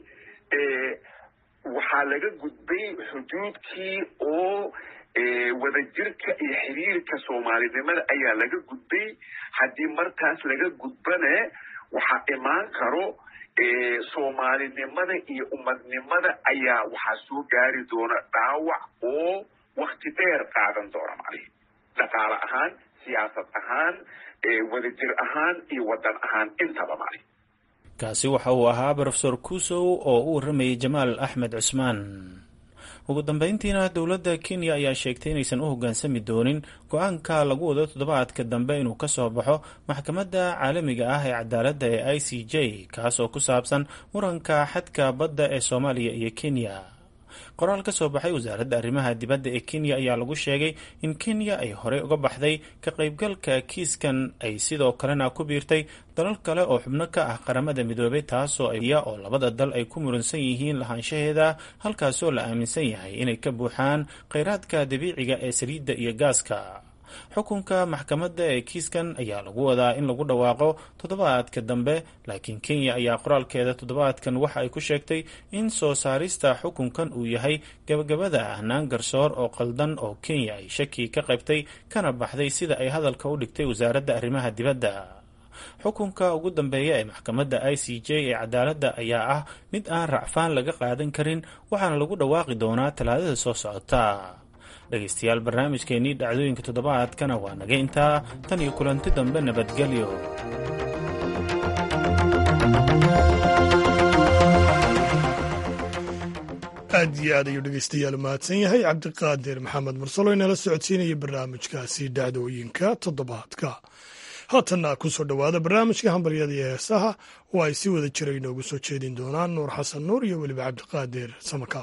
waxaa laga gudbay xuduudkii oo wadajirka iyo xiriirka soomaalinimada ayaa laga gudbay haddii markaas laga gudbane waxaa imaan karo soomaalinimada iyo umadnimada ayaa waxaa soo gaari doona dhaawac oo wakti dheer qaadan doona macnihi dhaqaale ahaan siyaasad ahaan wadajir ahaan iyo waddan ahaan intaba macnihi kaasi waxa uu ahaa brofesor kusow oo u warramayay jamaal axmed cusmaan ugu dambeyntiina dowladda kenya ayaa sheegtay inaysan u hoggaansami doonin go-aanka lagu wado toddobaadka dambe inuu ka soo baxo maxkamadda caalamiga ah ee cadaaladda ee i c j kaas oo ku saabsan muranka xadka badda ee soomaaliya iyo kenya qoraal ka soo baxay wasaaradda arrimaha dibadda ee kenya ayaa lagu sheegay in kenya ay horey uga baxday ka qaybgalka kiiskan ay sidoo kalena ku biirtay dalal kale oo xubno ka ah qaramada midoobay taasoo iya oo labada dal ay ku muransan yihiin lahaanshaheeda halkaasoo la aaminsan yahay inay ka buuxaan kheyraadka dabiiciga ee saliidda iyo gaaska xukunka maxkamadda ee kiiskan ayaa lagu wadaa in lagu dhawaaqo toddobaadka dambe laakiin kenya ayaa qoraalkeeda toddobaadkan waxa ay ku sheegtay in soo saarista xukunkan uu yahay gabagabada ahnaan garsoor oo qaldan oo kenya ay shaki ka qaybtay kana baxday sida ay hadalka u dhigtay wasaaradda arrimaha dibadda xukunka ugu dambeeya ee maxkamadda i c j ee cadaaladda ayaa ah mid aan racfaan laga qaadan karin waxaana lagu dhawaaqi doonaa talaadada soo socota dhegaystayaal barnaamijkeenii dhacdooyinka toddobaadkana waa naga intaa tan iyo kulanti dambe nabadgelyo aad iyo aad ayuu dhegeystayaal mahadsan yahay cabdiqaadir maxamed mursalo inala socodsiinaya barnaamijkaasi dhacdooyinka toddobaadka haatanna ku soo dhowaada barnaamijka hambalyada iyo heesaha oo ay si wada jira inoogu soo jeedin doonaan nuur xasan nuur iyo weliba cabdiqaadir samakaab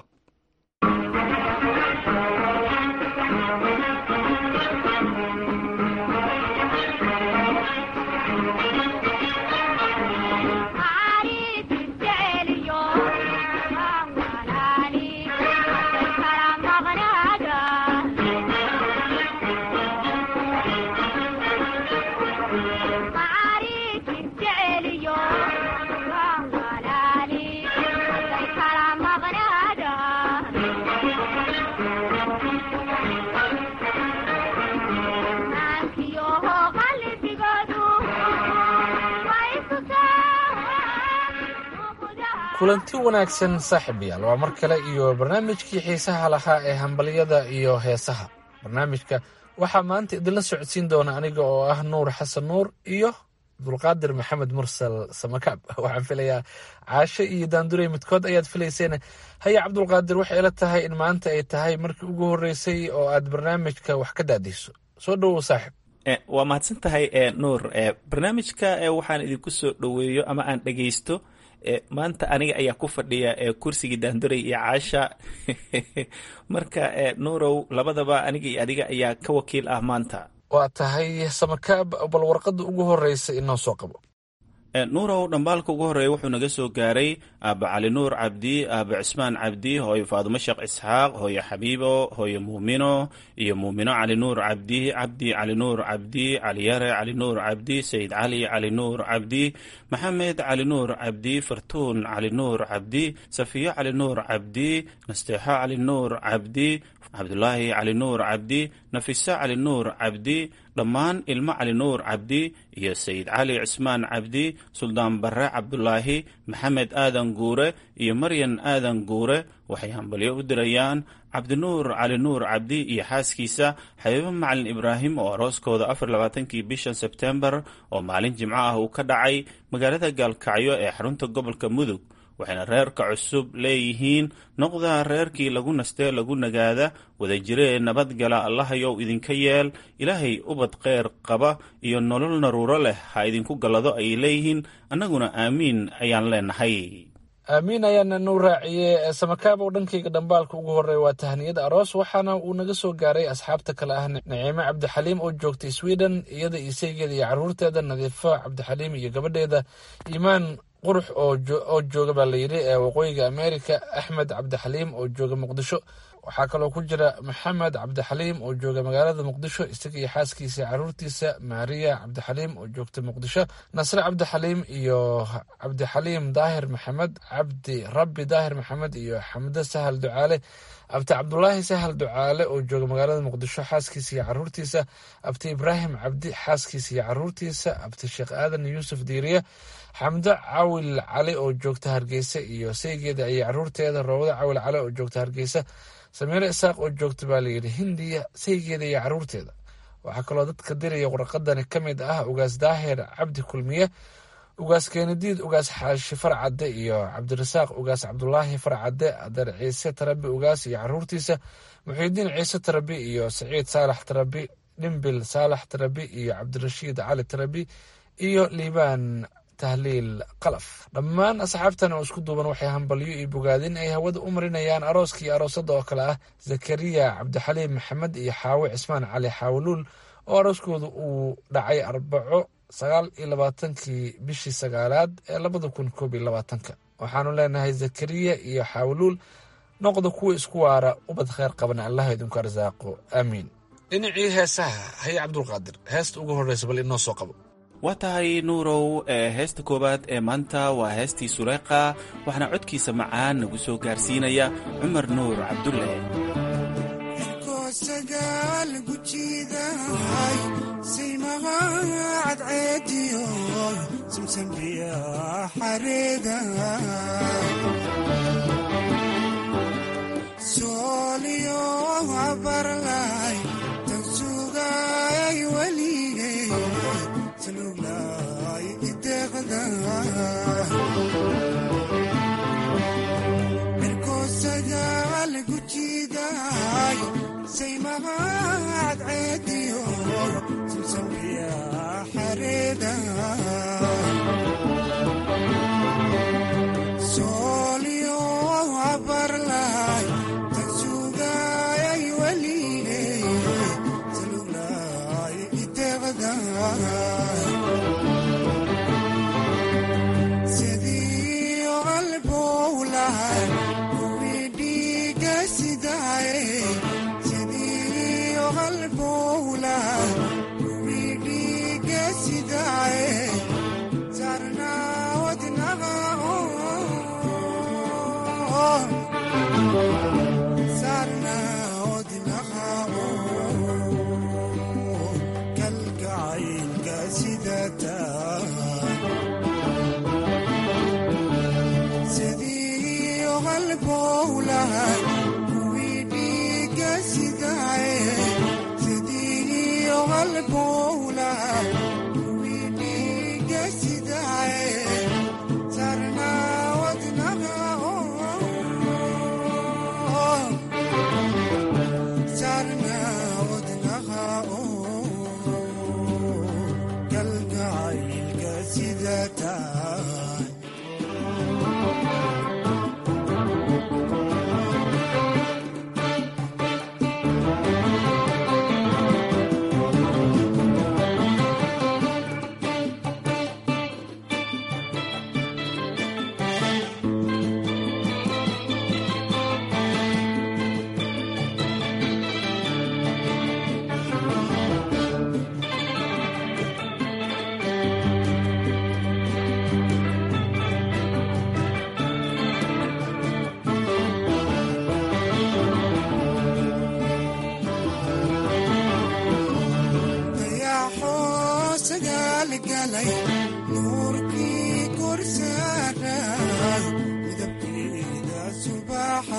kulanti wanaagsan saaxiibayaal waa mar kale iyo barnaamijkii xiisaha lahaa ee hambalyada iyo heesaha barnaamijka waxaa maanta idinla socodsiin doona aniga oo ah nuur xasan nuur iyo abdulqaadir maxamed mursal samakaab waxaan filayaa caasho iyo daandurey midkood ayaad filayseen haya cabdulqaadir waxay ila tahay in maanta ay tahay markii ugu horeysay oo aad barnaamijka wax ka daadiso soo dhowow saaxib waa mahadsan tahay nuur barnaamijka waxaan idinku soo dhoweeyo ama aan dhegeysto maanta aniga ayaa ku fadhiya kursigii daanduray iyo caasha marka nuurow labadaba aniga iyo adiga ayaa ka wakiil ah maanta waa tahay samakaab bal warqadda ugu horeysa inoo soo qabo nuurow dhambaalka ugu horreeya wuxuu naga soo gaaray aaba cali nuur cabdi aaba cismaan cabdi hooyo faadumo sheekh isxaaq hooyo xabiibo hooyo muumino iyo muumino cali nuur cabdi cabdi cali nuur cabdi caliyare cali nuur cabdi sayid cali cali nuur cabdi maxamed cali nuur cabdi fartuun cali nuur cabdi safiyo cali nuur cabdi nasteexo cali nuur cabdi cabdulaahi cali nuur cabdi nafiso cali nuur cabdi dhammaan ilmo cali nuur cabdi iyo sayid cali cismaan cabdi suldaan barre cabdulaahi maxamed aadan guure iyo maryan aadan guure waxay hambalyo u dirayaan cabdinuur cali nuur cabdi iyo xaaskiisa xabiibo macalin ibraahim oo arooskooda afar labaatankii bishan sebtembar oo maalin jimco ah uu ka dhacay magaalada gaalkacyo ee xarunta gobolka mudug waxayna reerka cusub leeyihiin noqdaa reerkii lagu nastee lagu nagaada wadajiree nabadgala allahayow idinka yeel ilaahay ubad kheyr qaba iyo nolol naruuro leh ha idinku gallado ayay leeyihiin annaguna aamiin ayaan leenahay aamiin ayaana nuu raaciye samakaabow dhankayga dhambaalka ugu horreeya waa tahniyada aroos waxaana uu naga soo gaaray asxaabta kale ah naciime cabdixaliim oo joogtay sweden iyada isaygeeda iyo caruurteeda nadiifo cabdixaliim iyo gabadheeda iimaan qurux oo jooga baa layidhi ee waqooyiga america axmed cabdixaliim oo jooga muqdisho waxaa kaloo ku jira maxamed cabdixaliim oo jooga magaalada muqdisho isaga iyo xaaskiisa caruurtiisa maariya cabdixaliim oo joogta muqdisho nasre cabdixaliim iyo cabdixaliim daahir maxamed cabdi rabbi daahir maxamed iyo xamdo sahal ducaale abti cabdulaahi sahal ducaale oo jooga magaalada muqdisho xaaskiisa iyo caruurtiisa abti ibraahim cabdi xaaskiisa iyo caruurtiisa abti sheekh aadan yuusuf diiriye xamdo cawil cali oo joogta hargeysa iyo saygeeda iyo caruurteeda roobada cawil cali oo joogta hargeysa samiiro isaaq oo joogta baa layidhi hindiya saygeeda iyo caruurteeda waxaa kaloo dadka diraya warqadani ka mid ah ugaas daahir cabdi kulmiye ugaas keenadiid ugaas xaashi farcadde iyo cabdirasaaq ugaas cabdulaahi farcadde adeer ciise tarabi ugaas iyo caruurtiisa muxiidiin ciise tarabi iyo saciid saalax tarabi dhimbil saalax tarabi iyo cabdirashiid cali tarabi iyo liibaan tahliil qalaf dhammaan asxaabtan oo isku duuban waxay hambalyo iyo bogaadin ay hawada u marinayaan arooska iyo aroosada oo kale ah zakariya cabdixaliim maxamed iyo xaawe cismaan cali xaawuluul oo arooskooda uu dhacay arbaco sagaal iyo labaatankii bishii sagaalaad ee labada kun koob iyo labaatanka waxaanu leenahay zakariya iyo xaawuluul noqda kuwa isku waara ubad kheyr qabana allah idinku arsaaqo aamiin dhinacii heesaha haye cabdulqaadir heesta ugu horreysa bal inoo soo qabo waa tahay nuurow ee heesta koowaad ee maanta waa heestii suleyqa waxaana codkiisa macaan nagu soo gaarsiinaya cumar nuur cabdulle sagaal gujiidahay saymaha cadceediyo samsambiya xareeda sooliyo abarlay tan sugay weligay saluglay ideeqda mirko sagaal gujiidahay saymaha cadceediyo samsambiya xareeda sooliyo abarlay tan sugay weligay saluglay ideeqda sidii qalbowlahay kuwii dhiiga sidaay sidii qalbowlahay kuwii dhiiga sidaay sarna wadnaha sarna wadnaha kalgacaylka sidataa sidii qalbowlahay kuwii dhiiga sidaay sidii qalbowlahay kuwii dhiiga sidaay sarna wadnaha sarna wadnaha kalgacaylka sidataa dayaxoo sagaalgalay nuurkii korsaaray midabkeeda subaxa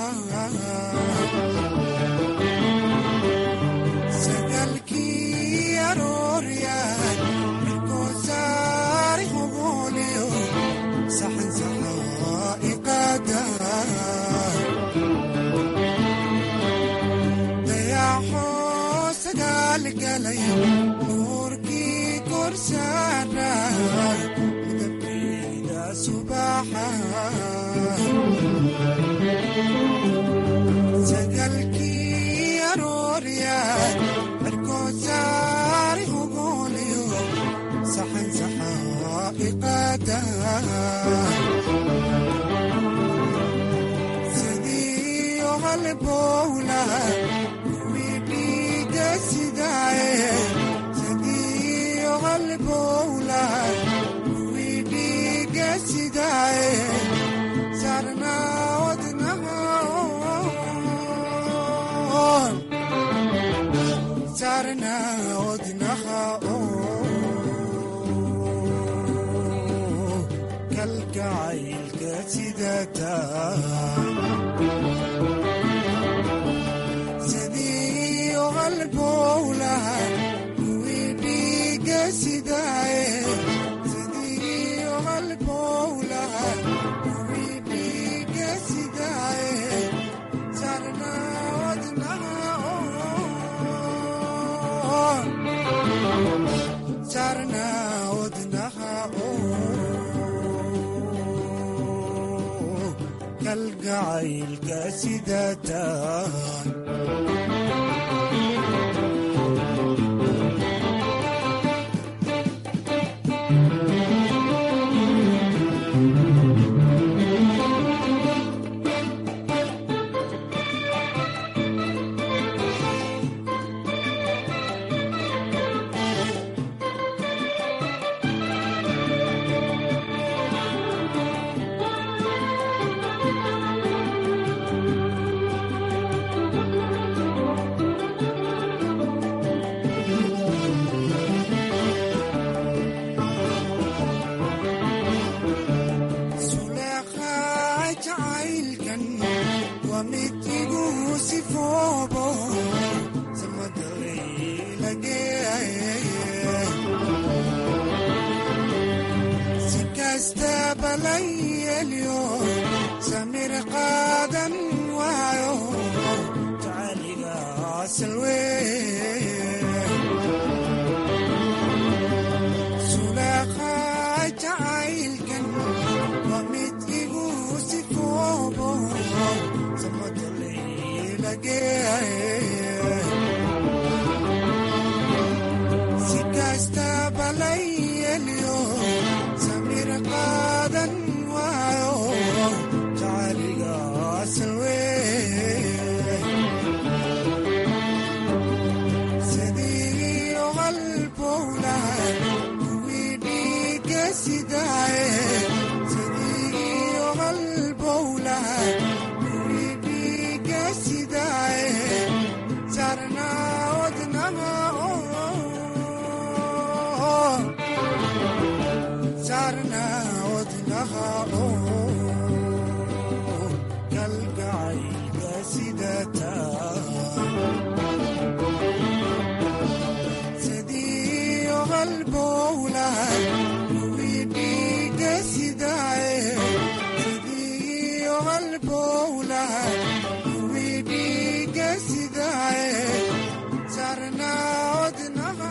sagalkii arooryaay mirkoo saari hogooliyo saxan saxaa iqaada dayaxoo sagaalgalay nuurkii korsaaray midabkeeda subaxa sagalkii arooryaay cirkoo saari hogooliyo saxan saxaa iqaada sidii qalbowlahay kuwii dhiiga sidaay sidii qalbowlahay kuwii dhiiga sidaay sarna wadnaha sarna wadnaha kalgacaylka sidataa sidii qalbowlahay kuwii dhiiga sidaay sidii qalbowlahay kuwii dhiiga sidaay sarna wadnaha sarna wadnaha kalgacaylka sidataa balayelyo samir qaadan waayo jacayliga salwee sulaaqaa jacaylkan waa mid igu sifoobo si kastaba layelyo samir qaadan waayo jacayliga salwee sidii qalbowla kuwii dhiiga sidaaye sidii qalbowla kuwii dhiiga sidaaye sarna wadnaha sarna wadnaha kalgacayga sidata sidii qalbowla kuwii dhiiga sidaaye sidii qalbowla kuwii dhiiga sidaaye sarna wadnaha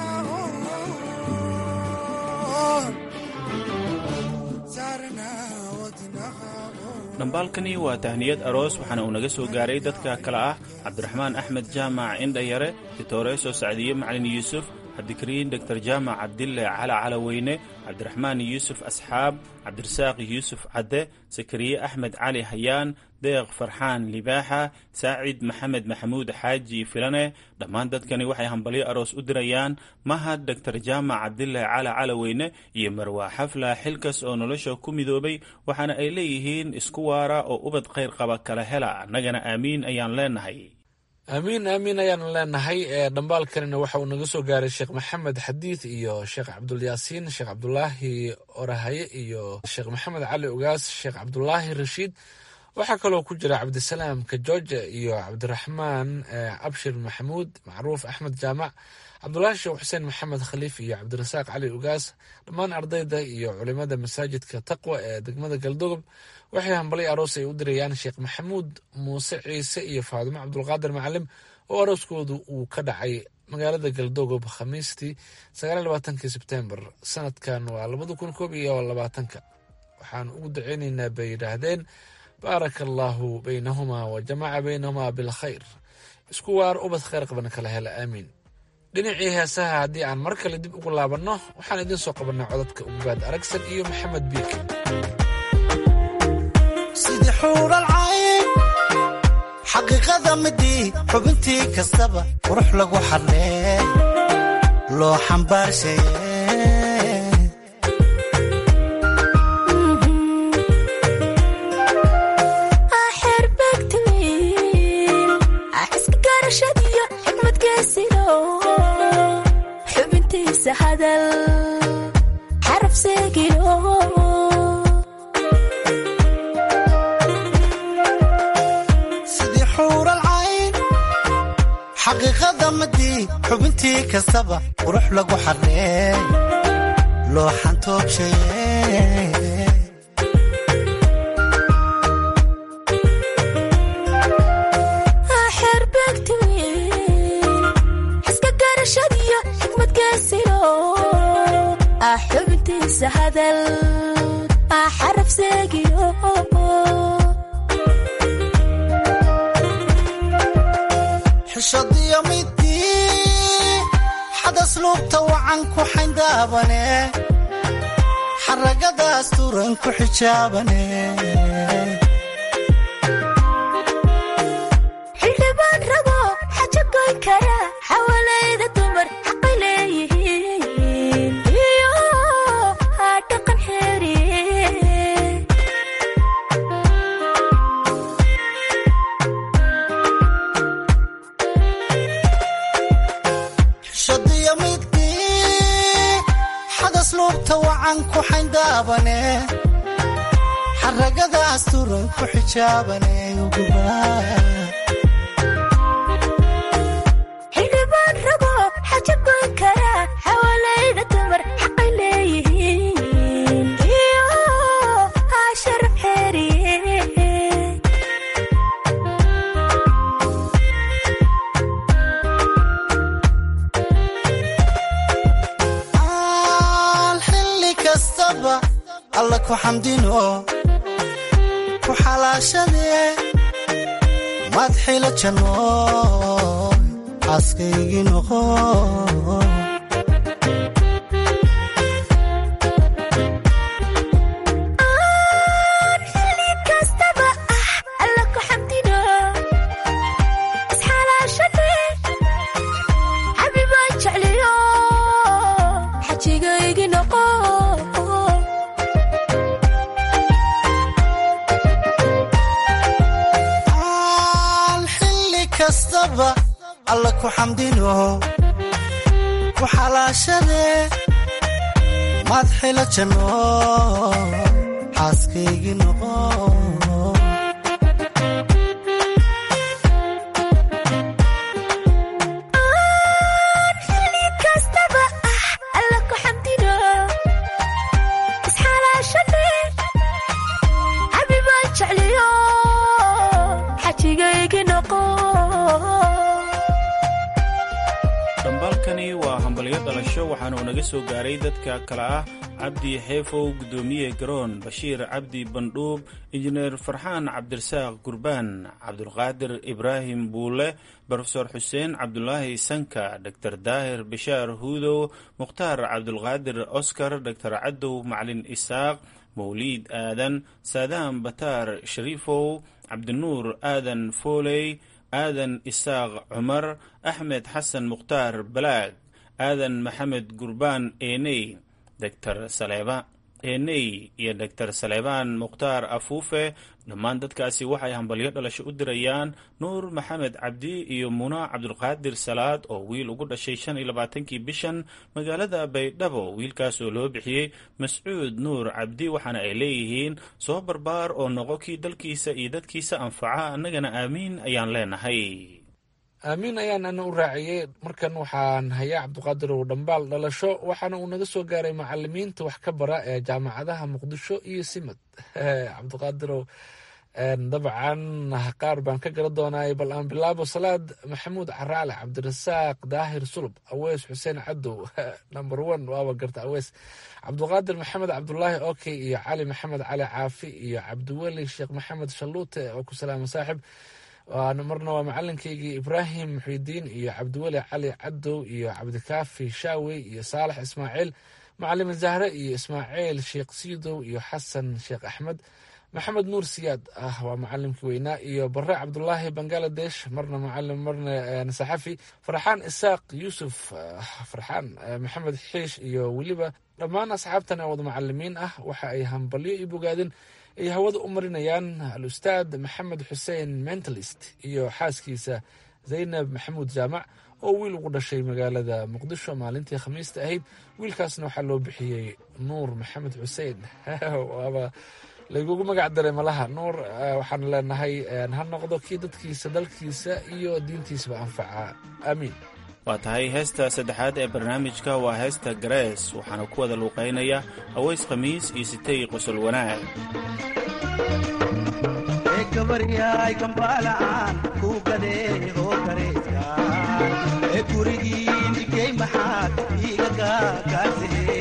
sarna wadnaha dhambaalkani waa tahniyad aroos waxaana uu naga soo gaaray dadka kale ah cabdiraxmaan axmed jaamac indhayare titooreeso sacdiye macalin yuusuf cabdikariin doktor jaamac cabdille cala calaweyne cabdiraxmaan yuusuf asxaab cabdirasaaq yuusuf cadde sakariye axmed cali hayaan deeq farxaan libaaxa saacid maxamed maxamuud xaaji filane dhammaan dadkani waxay hambalyo aroos u dirayaan mahad doktor jaamac cabdille cala calaweyne iyo marwaa xafla xilkas oo nolosha ku midoobay waxaana ay leeyihiin isku waara oo ubad khayr qaba kala hela annagana aamiin ayaan leenahay aamiin aamiin ayaanu leenahay dhambaalkanina waxa uu naga soo gaaray sheekh maxamed xadiid iyo sheekh cabdulyaasiin sheekh cabdulaahi orahaye iyo sheekh maxamed cali ugaas sheekh cabdulaahi rashiid waxaa kaloo ku jira cabdisalaam kajoja iyo cabdiraxmaan abshir maxamuud macruuf axmed jaamac cabdulaahi sheekh xuseen maxamed khaliif iyo cabdirasaaq cali ugaas dhammaan ardayda iyo culimada masaajidka taqwa ee degmada galdogob waxay hambalay aroos ay u dirayaan sheekh maxamuud muuse ciise iyo faadimo cabdulqaadir macalim oo arooskoodu uu ka dhacay magaalada galdogob khamiistii sagaalabaatanki sebtembar sanadkan waa labada kun koob iyo labaatanka waxaan ugu duceyneynaa bay yidhaahdeen baaraka allaahu baynahumaa wa jamaca baynahumaa bilkhayr isku waar ubad khayr qabana kala hela aamiin dhinacii heesaha haddii aan mar kale dib ugu laabanno waxaan idiin soo qabannaa codadka ugaad aragsan iyo maxamed biik sidii xuuralcayn xaqiiqada midii xubintii kastaba qurux lagu xadlee loo xambaarshaye xubintiisa hadal xaraf seegino sidii xuuralcayn xaqiiqada midii xubintii kastaba qurux lagu xadlee loo xantoobshaye xubintiisa hadal xaraf seegino xishadiyo midii xadas luubta wacan ku xayndaabane xaragadaas turan ku xijaabane xildhibaan rabo xajo goyn kara xawalayda dumar xaqay leeyihiin iyo dhaqan xeeri xishadiyo midii xadas luubta wacan ku xayndaabane xaragadaas turan ku xijaabane xildhibaan rabo xajo goyn kara xawalayda dumar xaqay leeyihiin iyo kastaba alla ku xamdino ku xalaashadee madxila janno xaaskaygii noqo xilli kastaba ah alla ku xamdino isxalaashade xabibaan jecliyo xajigaygi noqo aan xilli kastaba alla ku xamdino ku xalaashadee madxila janno xaaskaygii noqo xilli kastaba ah alla ku xamdino isxalaashade xabibaan jecliyo xajigaygi noqo dhambaalkani waa hambalyo dhalasho waxaana uu naga soo gaaray dadka kale ah cabdi xeefow guddoomiye garoon bashiir cabdi bandhuub injineer farxaan cabdirasaaq gurbaan cabdulqaadir ibraahim buule brofesor xuseen cabdulaahi sanka dor daahir bishaar huudow mukhtaar cabdulqaadir oscar dor cadow macalin isaaq mawliid aadan saadaan bataar shariifow cabdinuur aadan fooley aadan isaaq cumar axmed xasan mukhtaar balaag aadan maxamed gurbaan eney dor saleeba eney iyo dor saleebaan mukhtaar afuufe dhammaan dadkaasi waxay hambalyo dhalasho u dirayaan nuur maxamed cabdi iyo muna cabdulqaadir salaad oo wiil ugu dhashay shan iyo labaatankii bishan magaalada baydhabo wiilkaas oo loo bixiyey mascuud nuur cabdi waxaana ay leeyihiin soo barbaar oo noqo kii dalkiisa iyo dadkiisa anfaca annagana aamiin ayaan leenahay aamiin ayaan ana u raaciyey markan waxaan hayaa cabdiqaadirow dhambaal dhalasho waxaana uu naga soo gaaray macalimiinta wax ka bara ee jaamacadaha muqdisho iyo simad cabdiqaadirow dabcan qaar baan ka gara doonay bal aan bilaabo salaad maxamuud caraale cabdirasaaq daahir sulub aweys xuseen cadow number one waaba garta aweys cabdiqaadir maxamed cabdulaahi okey iyo cali maxamed cali caafi iyo cabdiweli sheekh maxamed shaluute oo ku salaama saaxib marna waa macalinkaygii ibraahim muxidiin iyo cabdiweli cali cadow iyo cabdikaafi shaawey iyo saalax ismaaciil macalin zahre iyo ismaaciil sheekh siidow iyo xasan sheekh axmed maxamed nuur siyaad ah waa macalimkii weynaa iyo bare cabdulaahi bangaladesh marna macalim marna saxafi farxaan isaaq yuusuf farxaan maxamed xiish iyo weliba dhammaan asxaabtan wada macalimiin ah waxa ay hambalyo i bogaadeen ay hawada u marinayaan al-ustaad maxamed xuseen mentalist iyo xaaskiisa zaynab maxamuud jaamac oo wiil ugu dhashay magaalada muqdisho maalintii khamiista ahayd wiilkaasna waxaa loo bixiyey nuur maxamed xuseen waaba lagugu magac daray malaha nuur waxaan leenahay ha noqdo kii dadkiisa dalkiisa iyo diintiisaba anfaca aamiin waa tahay heesta saddexaad ee barnaamijka waa heesta garees waxaana ku wada luuqaynaya aweys khamiis iyo sitay qosol wanaag gabaryaay kambaala'aan ku gadee oo gareeska ee gurigiin ikey maxaad iiga gaagaarsahe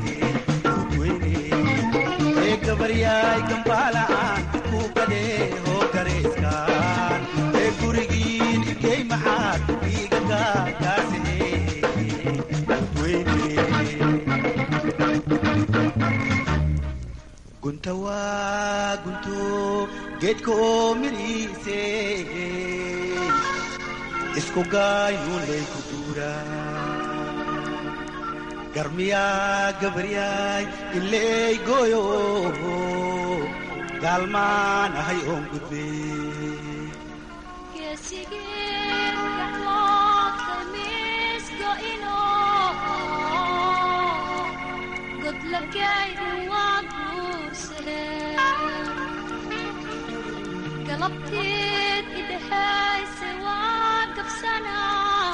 ee gabaryaay kambaala'aan ku gadee oo gareeska ee gurigiin ikey maxaad iiga gaagaarsahe gunta waa gunto geedka oo midhiise isku gaayuulay ku duura garmiyaa gabaryaay ileey gooyo gaalmaan ahay oon gudbe galabteed idhahayse waa gabsanaa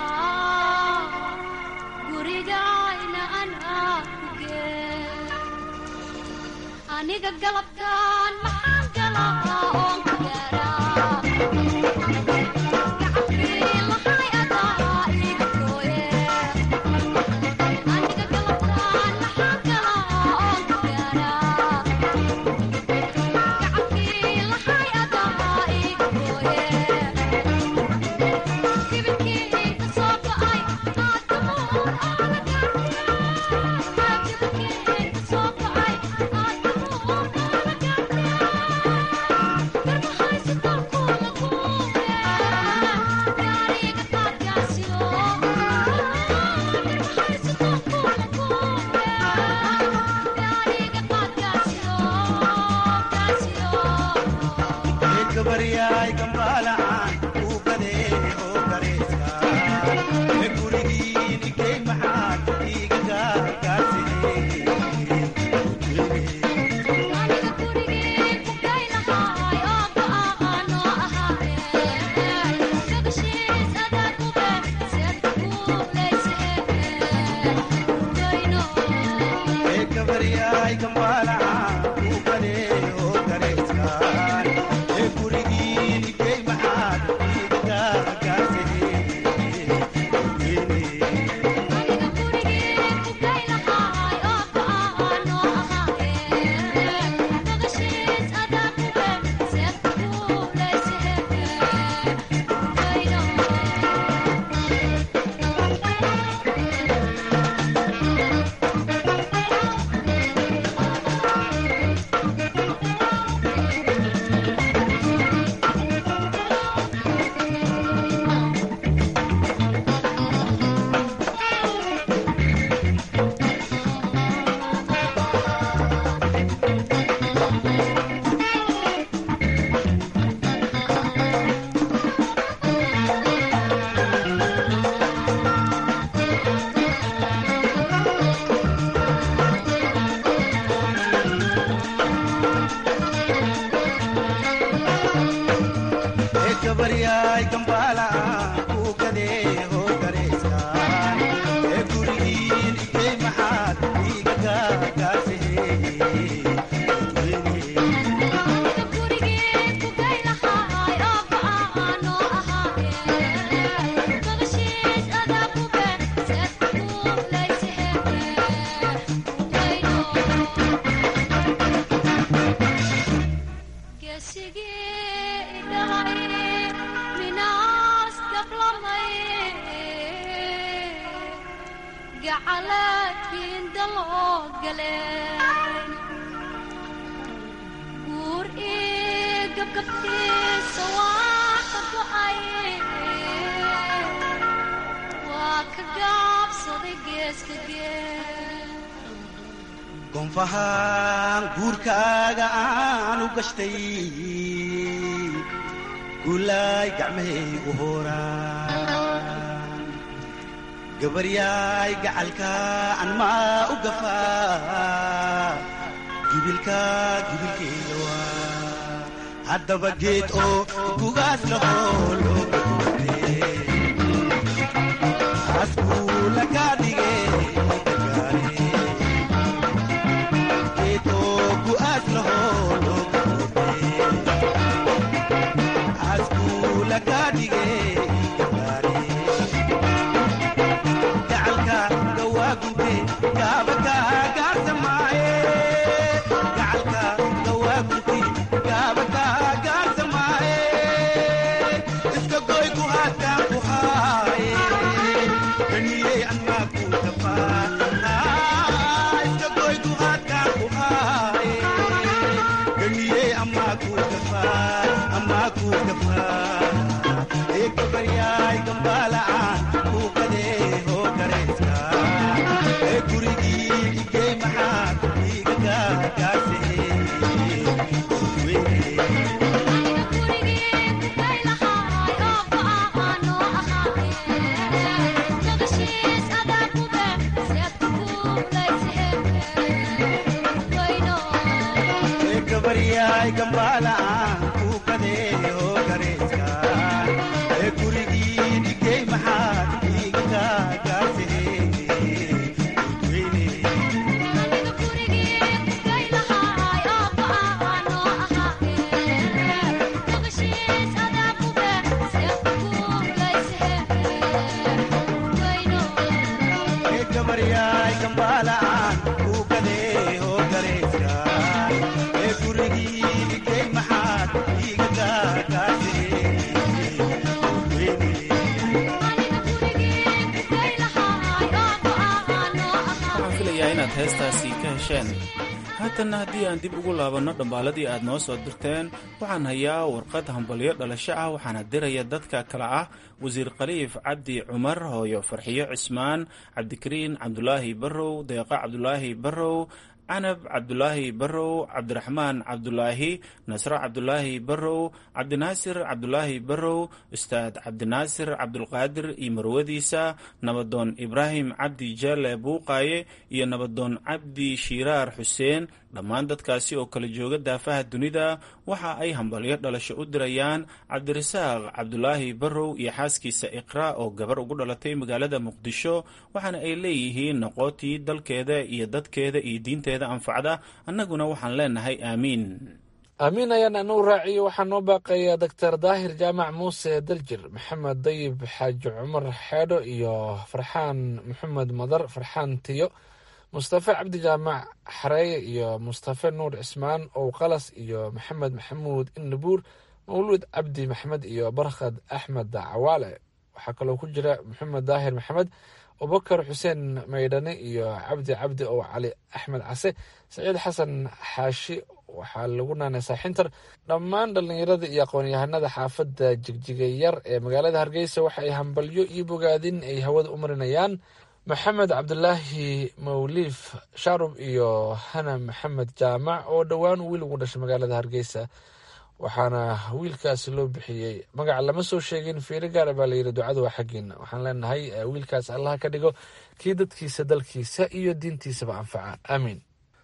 gurigayna anaa ku gee aniga galabtaan maxaan galaa oon ku gaaraa gabaryaay gambaala'aan uu gadee oo gareeska ee gurigiin igey maxaad iiga gaargaarsiye gabaryaay gambaala'aan uu gadee oo gareeska ee gurigiin igey maxaad iiga gaargaarsiye ee gabaryaay gambaala'aan uu gadee oo gareyskaan ee gurigiin igey maxaad iiga gaargaarsiye guur ii gabgabtiisa waa ka go'ay waa ka gaabsaday geeska gee gonfahaan guurkaaga aan u gashtay guulaay gacmahaygu hooraan gabaryaay gacalka an maa u gafaa gibilka gibilkeeda waa haddaba geed oo gugaas lahoo loo gadoode askuula kaa dhigee inaad heestaasi ka hesheen haatanna haddii aan dib ugu laabanno dhambaaladii aad noo soo dirteen waxaan hayaa warqad hambalyo dhalasho ah waxaana diraya dadka kale ah wasiir khaliif cabdi cumar hooyo farxiyo cismaan cabdikariin cabdulaahi barrow deeqa cabdulaahi barrow canab cabdulaahi barrow cabdiraxmaan cabdulaahi nasro cabdulaahi barrow cabdinaasir cabdulaahi barrow ustaad cabdinaasir cabdulqaadir iyo marwadiisa nabadoon ibraahim cabdi jaale buuqaaye iyo nabadoon cabdi shiiraar xuseen dhammaan dadkaasi oo kala jooga daafaha dunida waxa ay hambalyo dhalasho u dirayaan cabdirasaaq cabdulaahi barrow iyo xaaskiisa iqra oo gabar ugu dhalatay magaalada muqdisho waxaana ay leeyihiin noqotii dalkeeda iyo dadkeeda iyo diinteeda anfacda annaguna waxaan leenahay aamiin aamiin ayaan anuu raaciyo waxaa noo baaqaya doctor daahir jaamac muuse daljir maxamed dayib xaaji cumar xeedho iyo farxaan maxamed madar farxaan tiyo mustafe cabdi jaamac xareeye iyo mustafe nuur cismaan ow qalas iyo maxamed maxamuud innabuur mawluud cabdi maxamed iyo barkhad axmed cawaale waxaa kaloo ku jira maxamed daahir maxamed abubakar xuseen maydhane iyo cabdi cabdi ow cali axmed case saciid xasan xaashi waxaa lagu naanaysaa xintar dhammaan dhallinyarada iyo aqoon-yahanada xaafadda jigjiga yar ee magaalada hargeysa waxa ay hambalyo iyo bogaadin ay hawada u marinayaan maxamed cabdulaahi mawliif shaarub iyo hana maxamed jaamac oo dhowaan wiil ugu dhashay magaalada hargeysa waxaana wiilkaasi loo bixiyey magaca lama soo sheegin fiiro gaara baa layidhi ducada waa xaggiina waxaan leenahay wiilkaas allaha ka dhigo kii dadkiisa dalkiisa iyo diintiisaba anfaca aamiin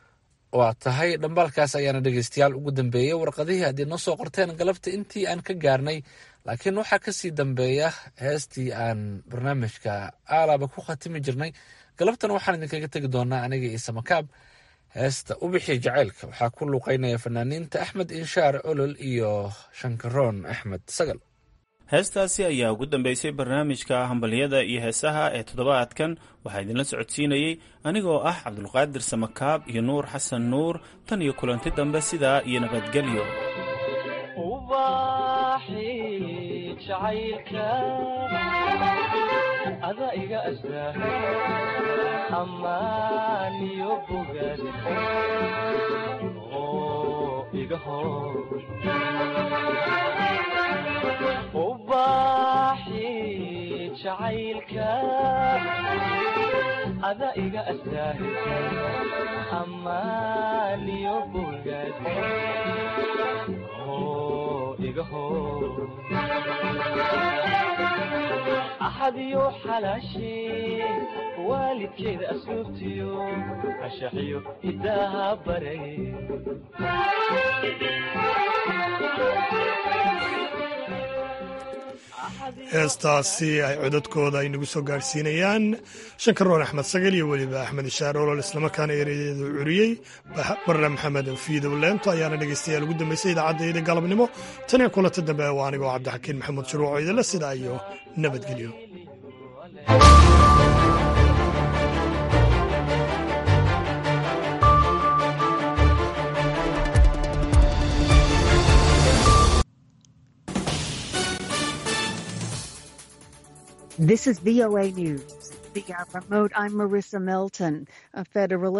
waa tahay dhambaalkaas ayaana dhegeystayaal ugu dambeeyey warqadihii haddii noo soo qorteen galabta intii aan ka gaarnay laakiin waxaa kasii dambeeya heestii aan barnaamijka aalaaba ku khatimi jirnay galabtan waxaan idinkaga tegi doonaa aniga iyo samakaab heesta ubixi jacaylka waxaa ku luuqeynaya fanaaniinta axmed inshaar olol iyo shankaroon axmed sagal heestaasi ayaa ugu dambeysay barnaamijka hambalyada iyo heesaha ee toddobaadkan waxaa idinla socodsiinayey anigoo ah cabdulqaadir samakaab iyo nuur xasan nuur tan iyo kulanti dambe sidaa iyo nabadgelyo ada iga astaa amaaniyo bogaad oo iga hor ubaaxi jacaylka ada iga astaa amaaniyo bogaad oo iga hor axadiyo xalaashee waalidkeeda asluubtiyo ashaxiyo hidaaha baray heestaasi ay codadkooda ay nagu soo gaadhsiinayaan shankaroon axmed sagal iyo weliba axmed ishaar olol islamarkaana ereyadeedu curiyey barre maxamed fiidow leento ayaana dhegeystayaal ugu dambeysay idaacaddeeda galabnimo tan iyo kulanta dambe waa anigoo cabdixakiin maxamuud shuruuco idinle sidaa iyo nabadgelyo This is VOA News. Via remote, I'm Marissa Melton. A federal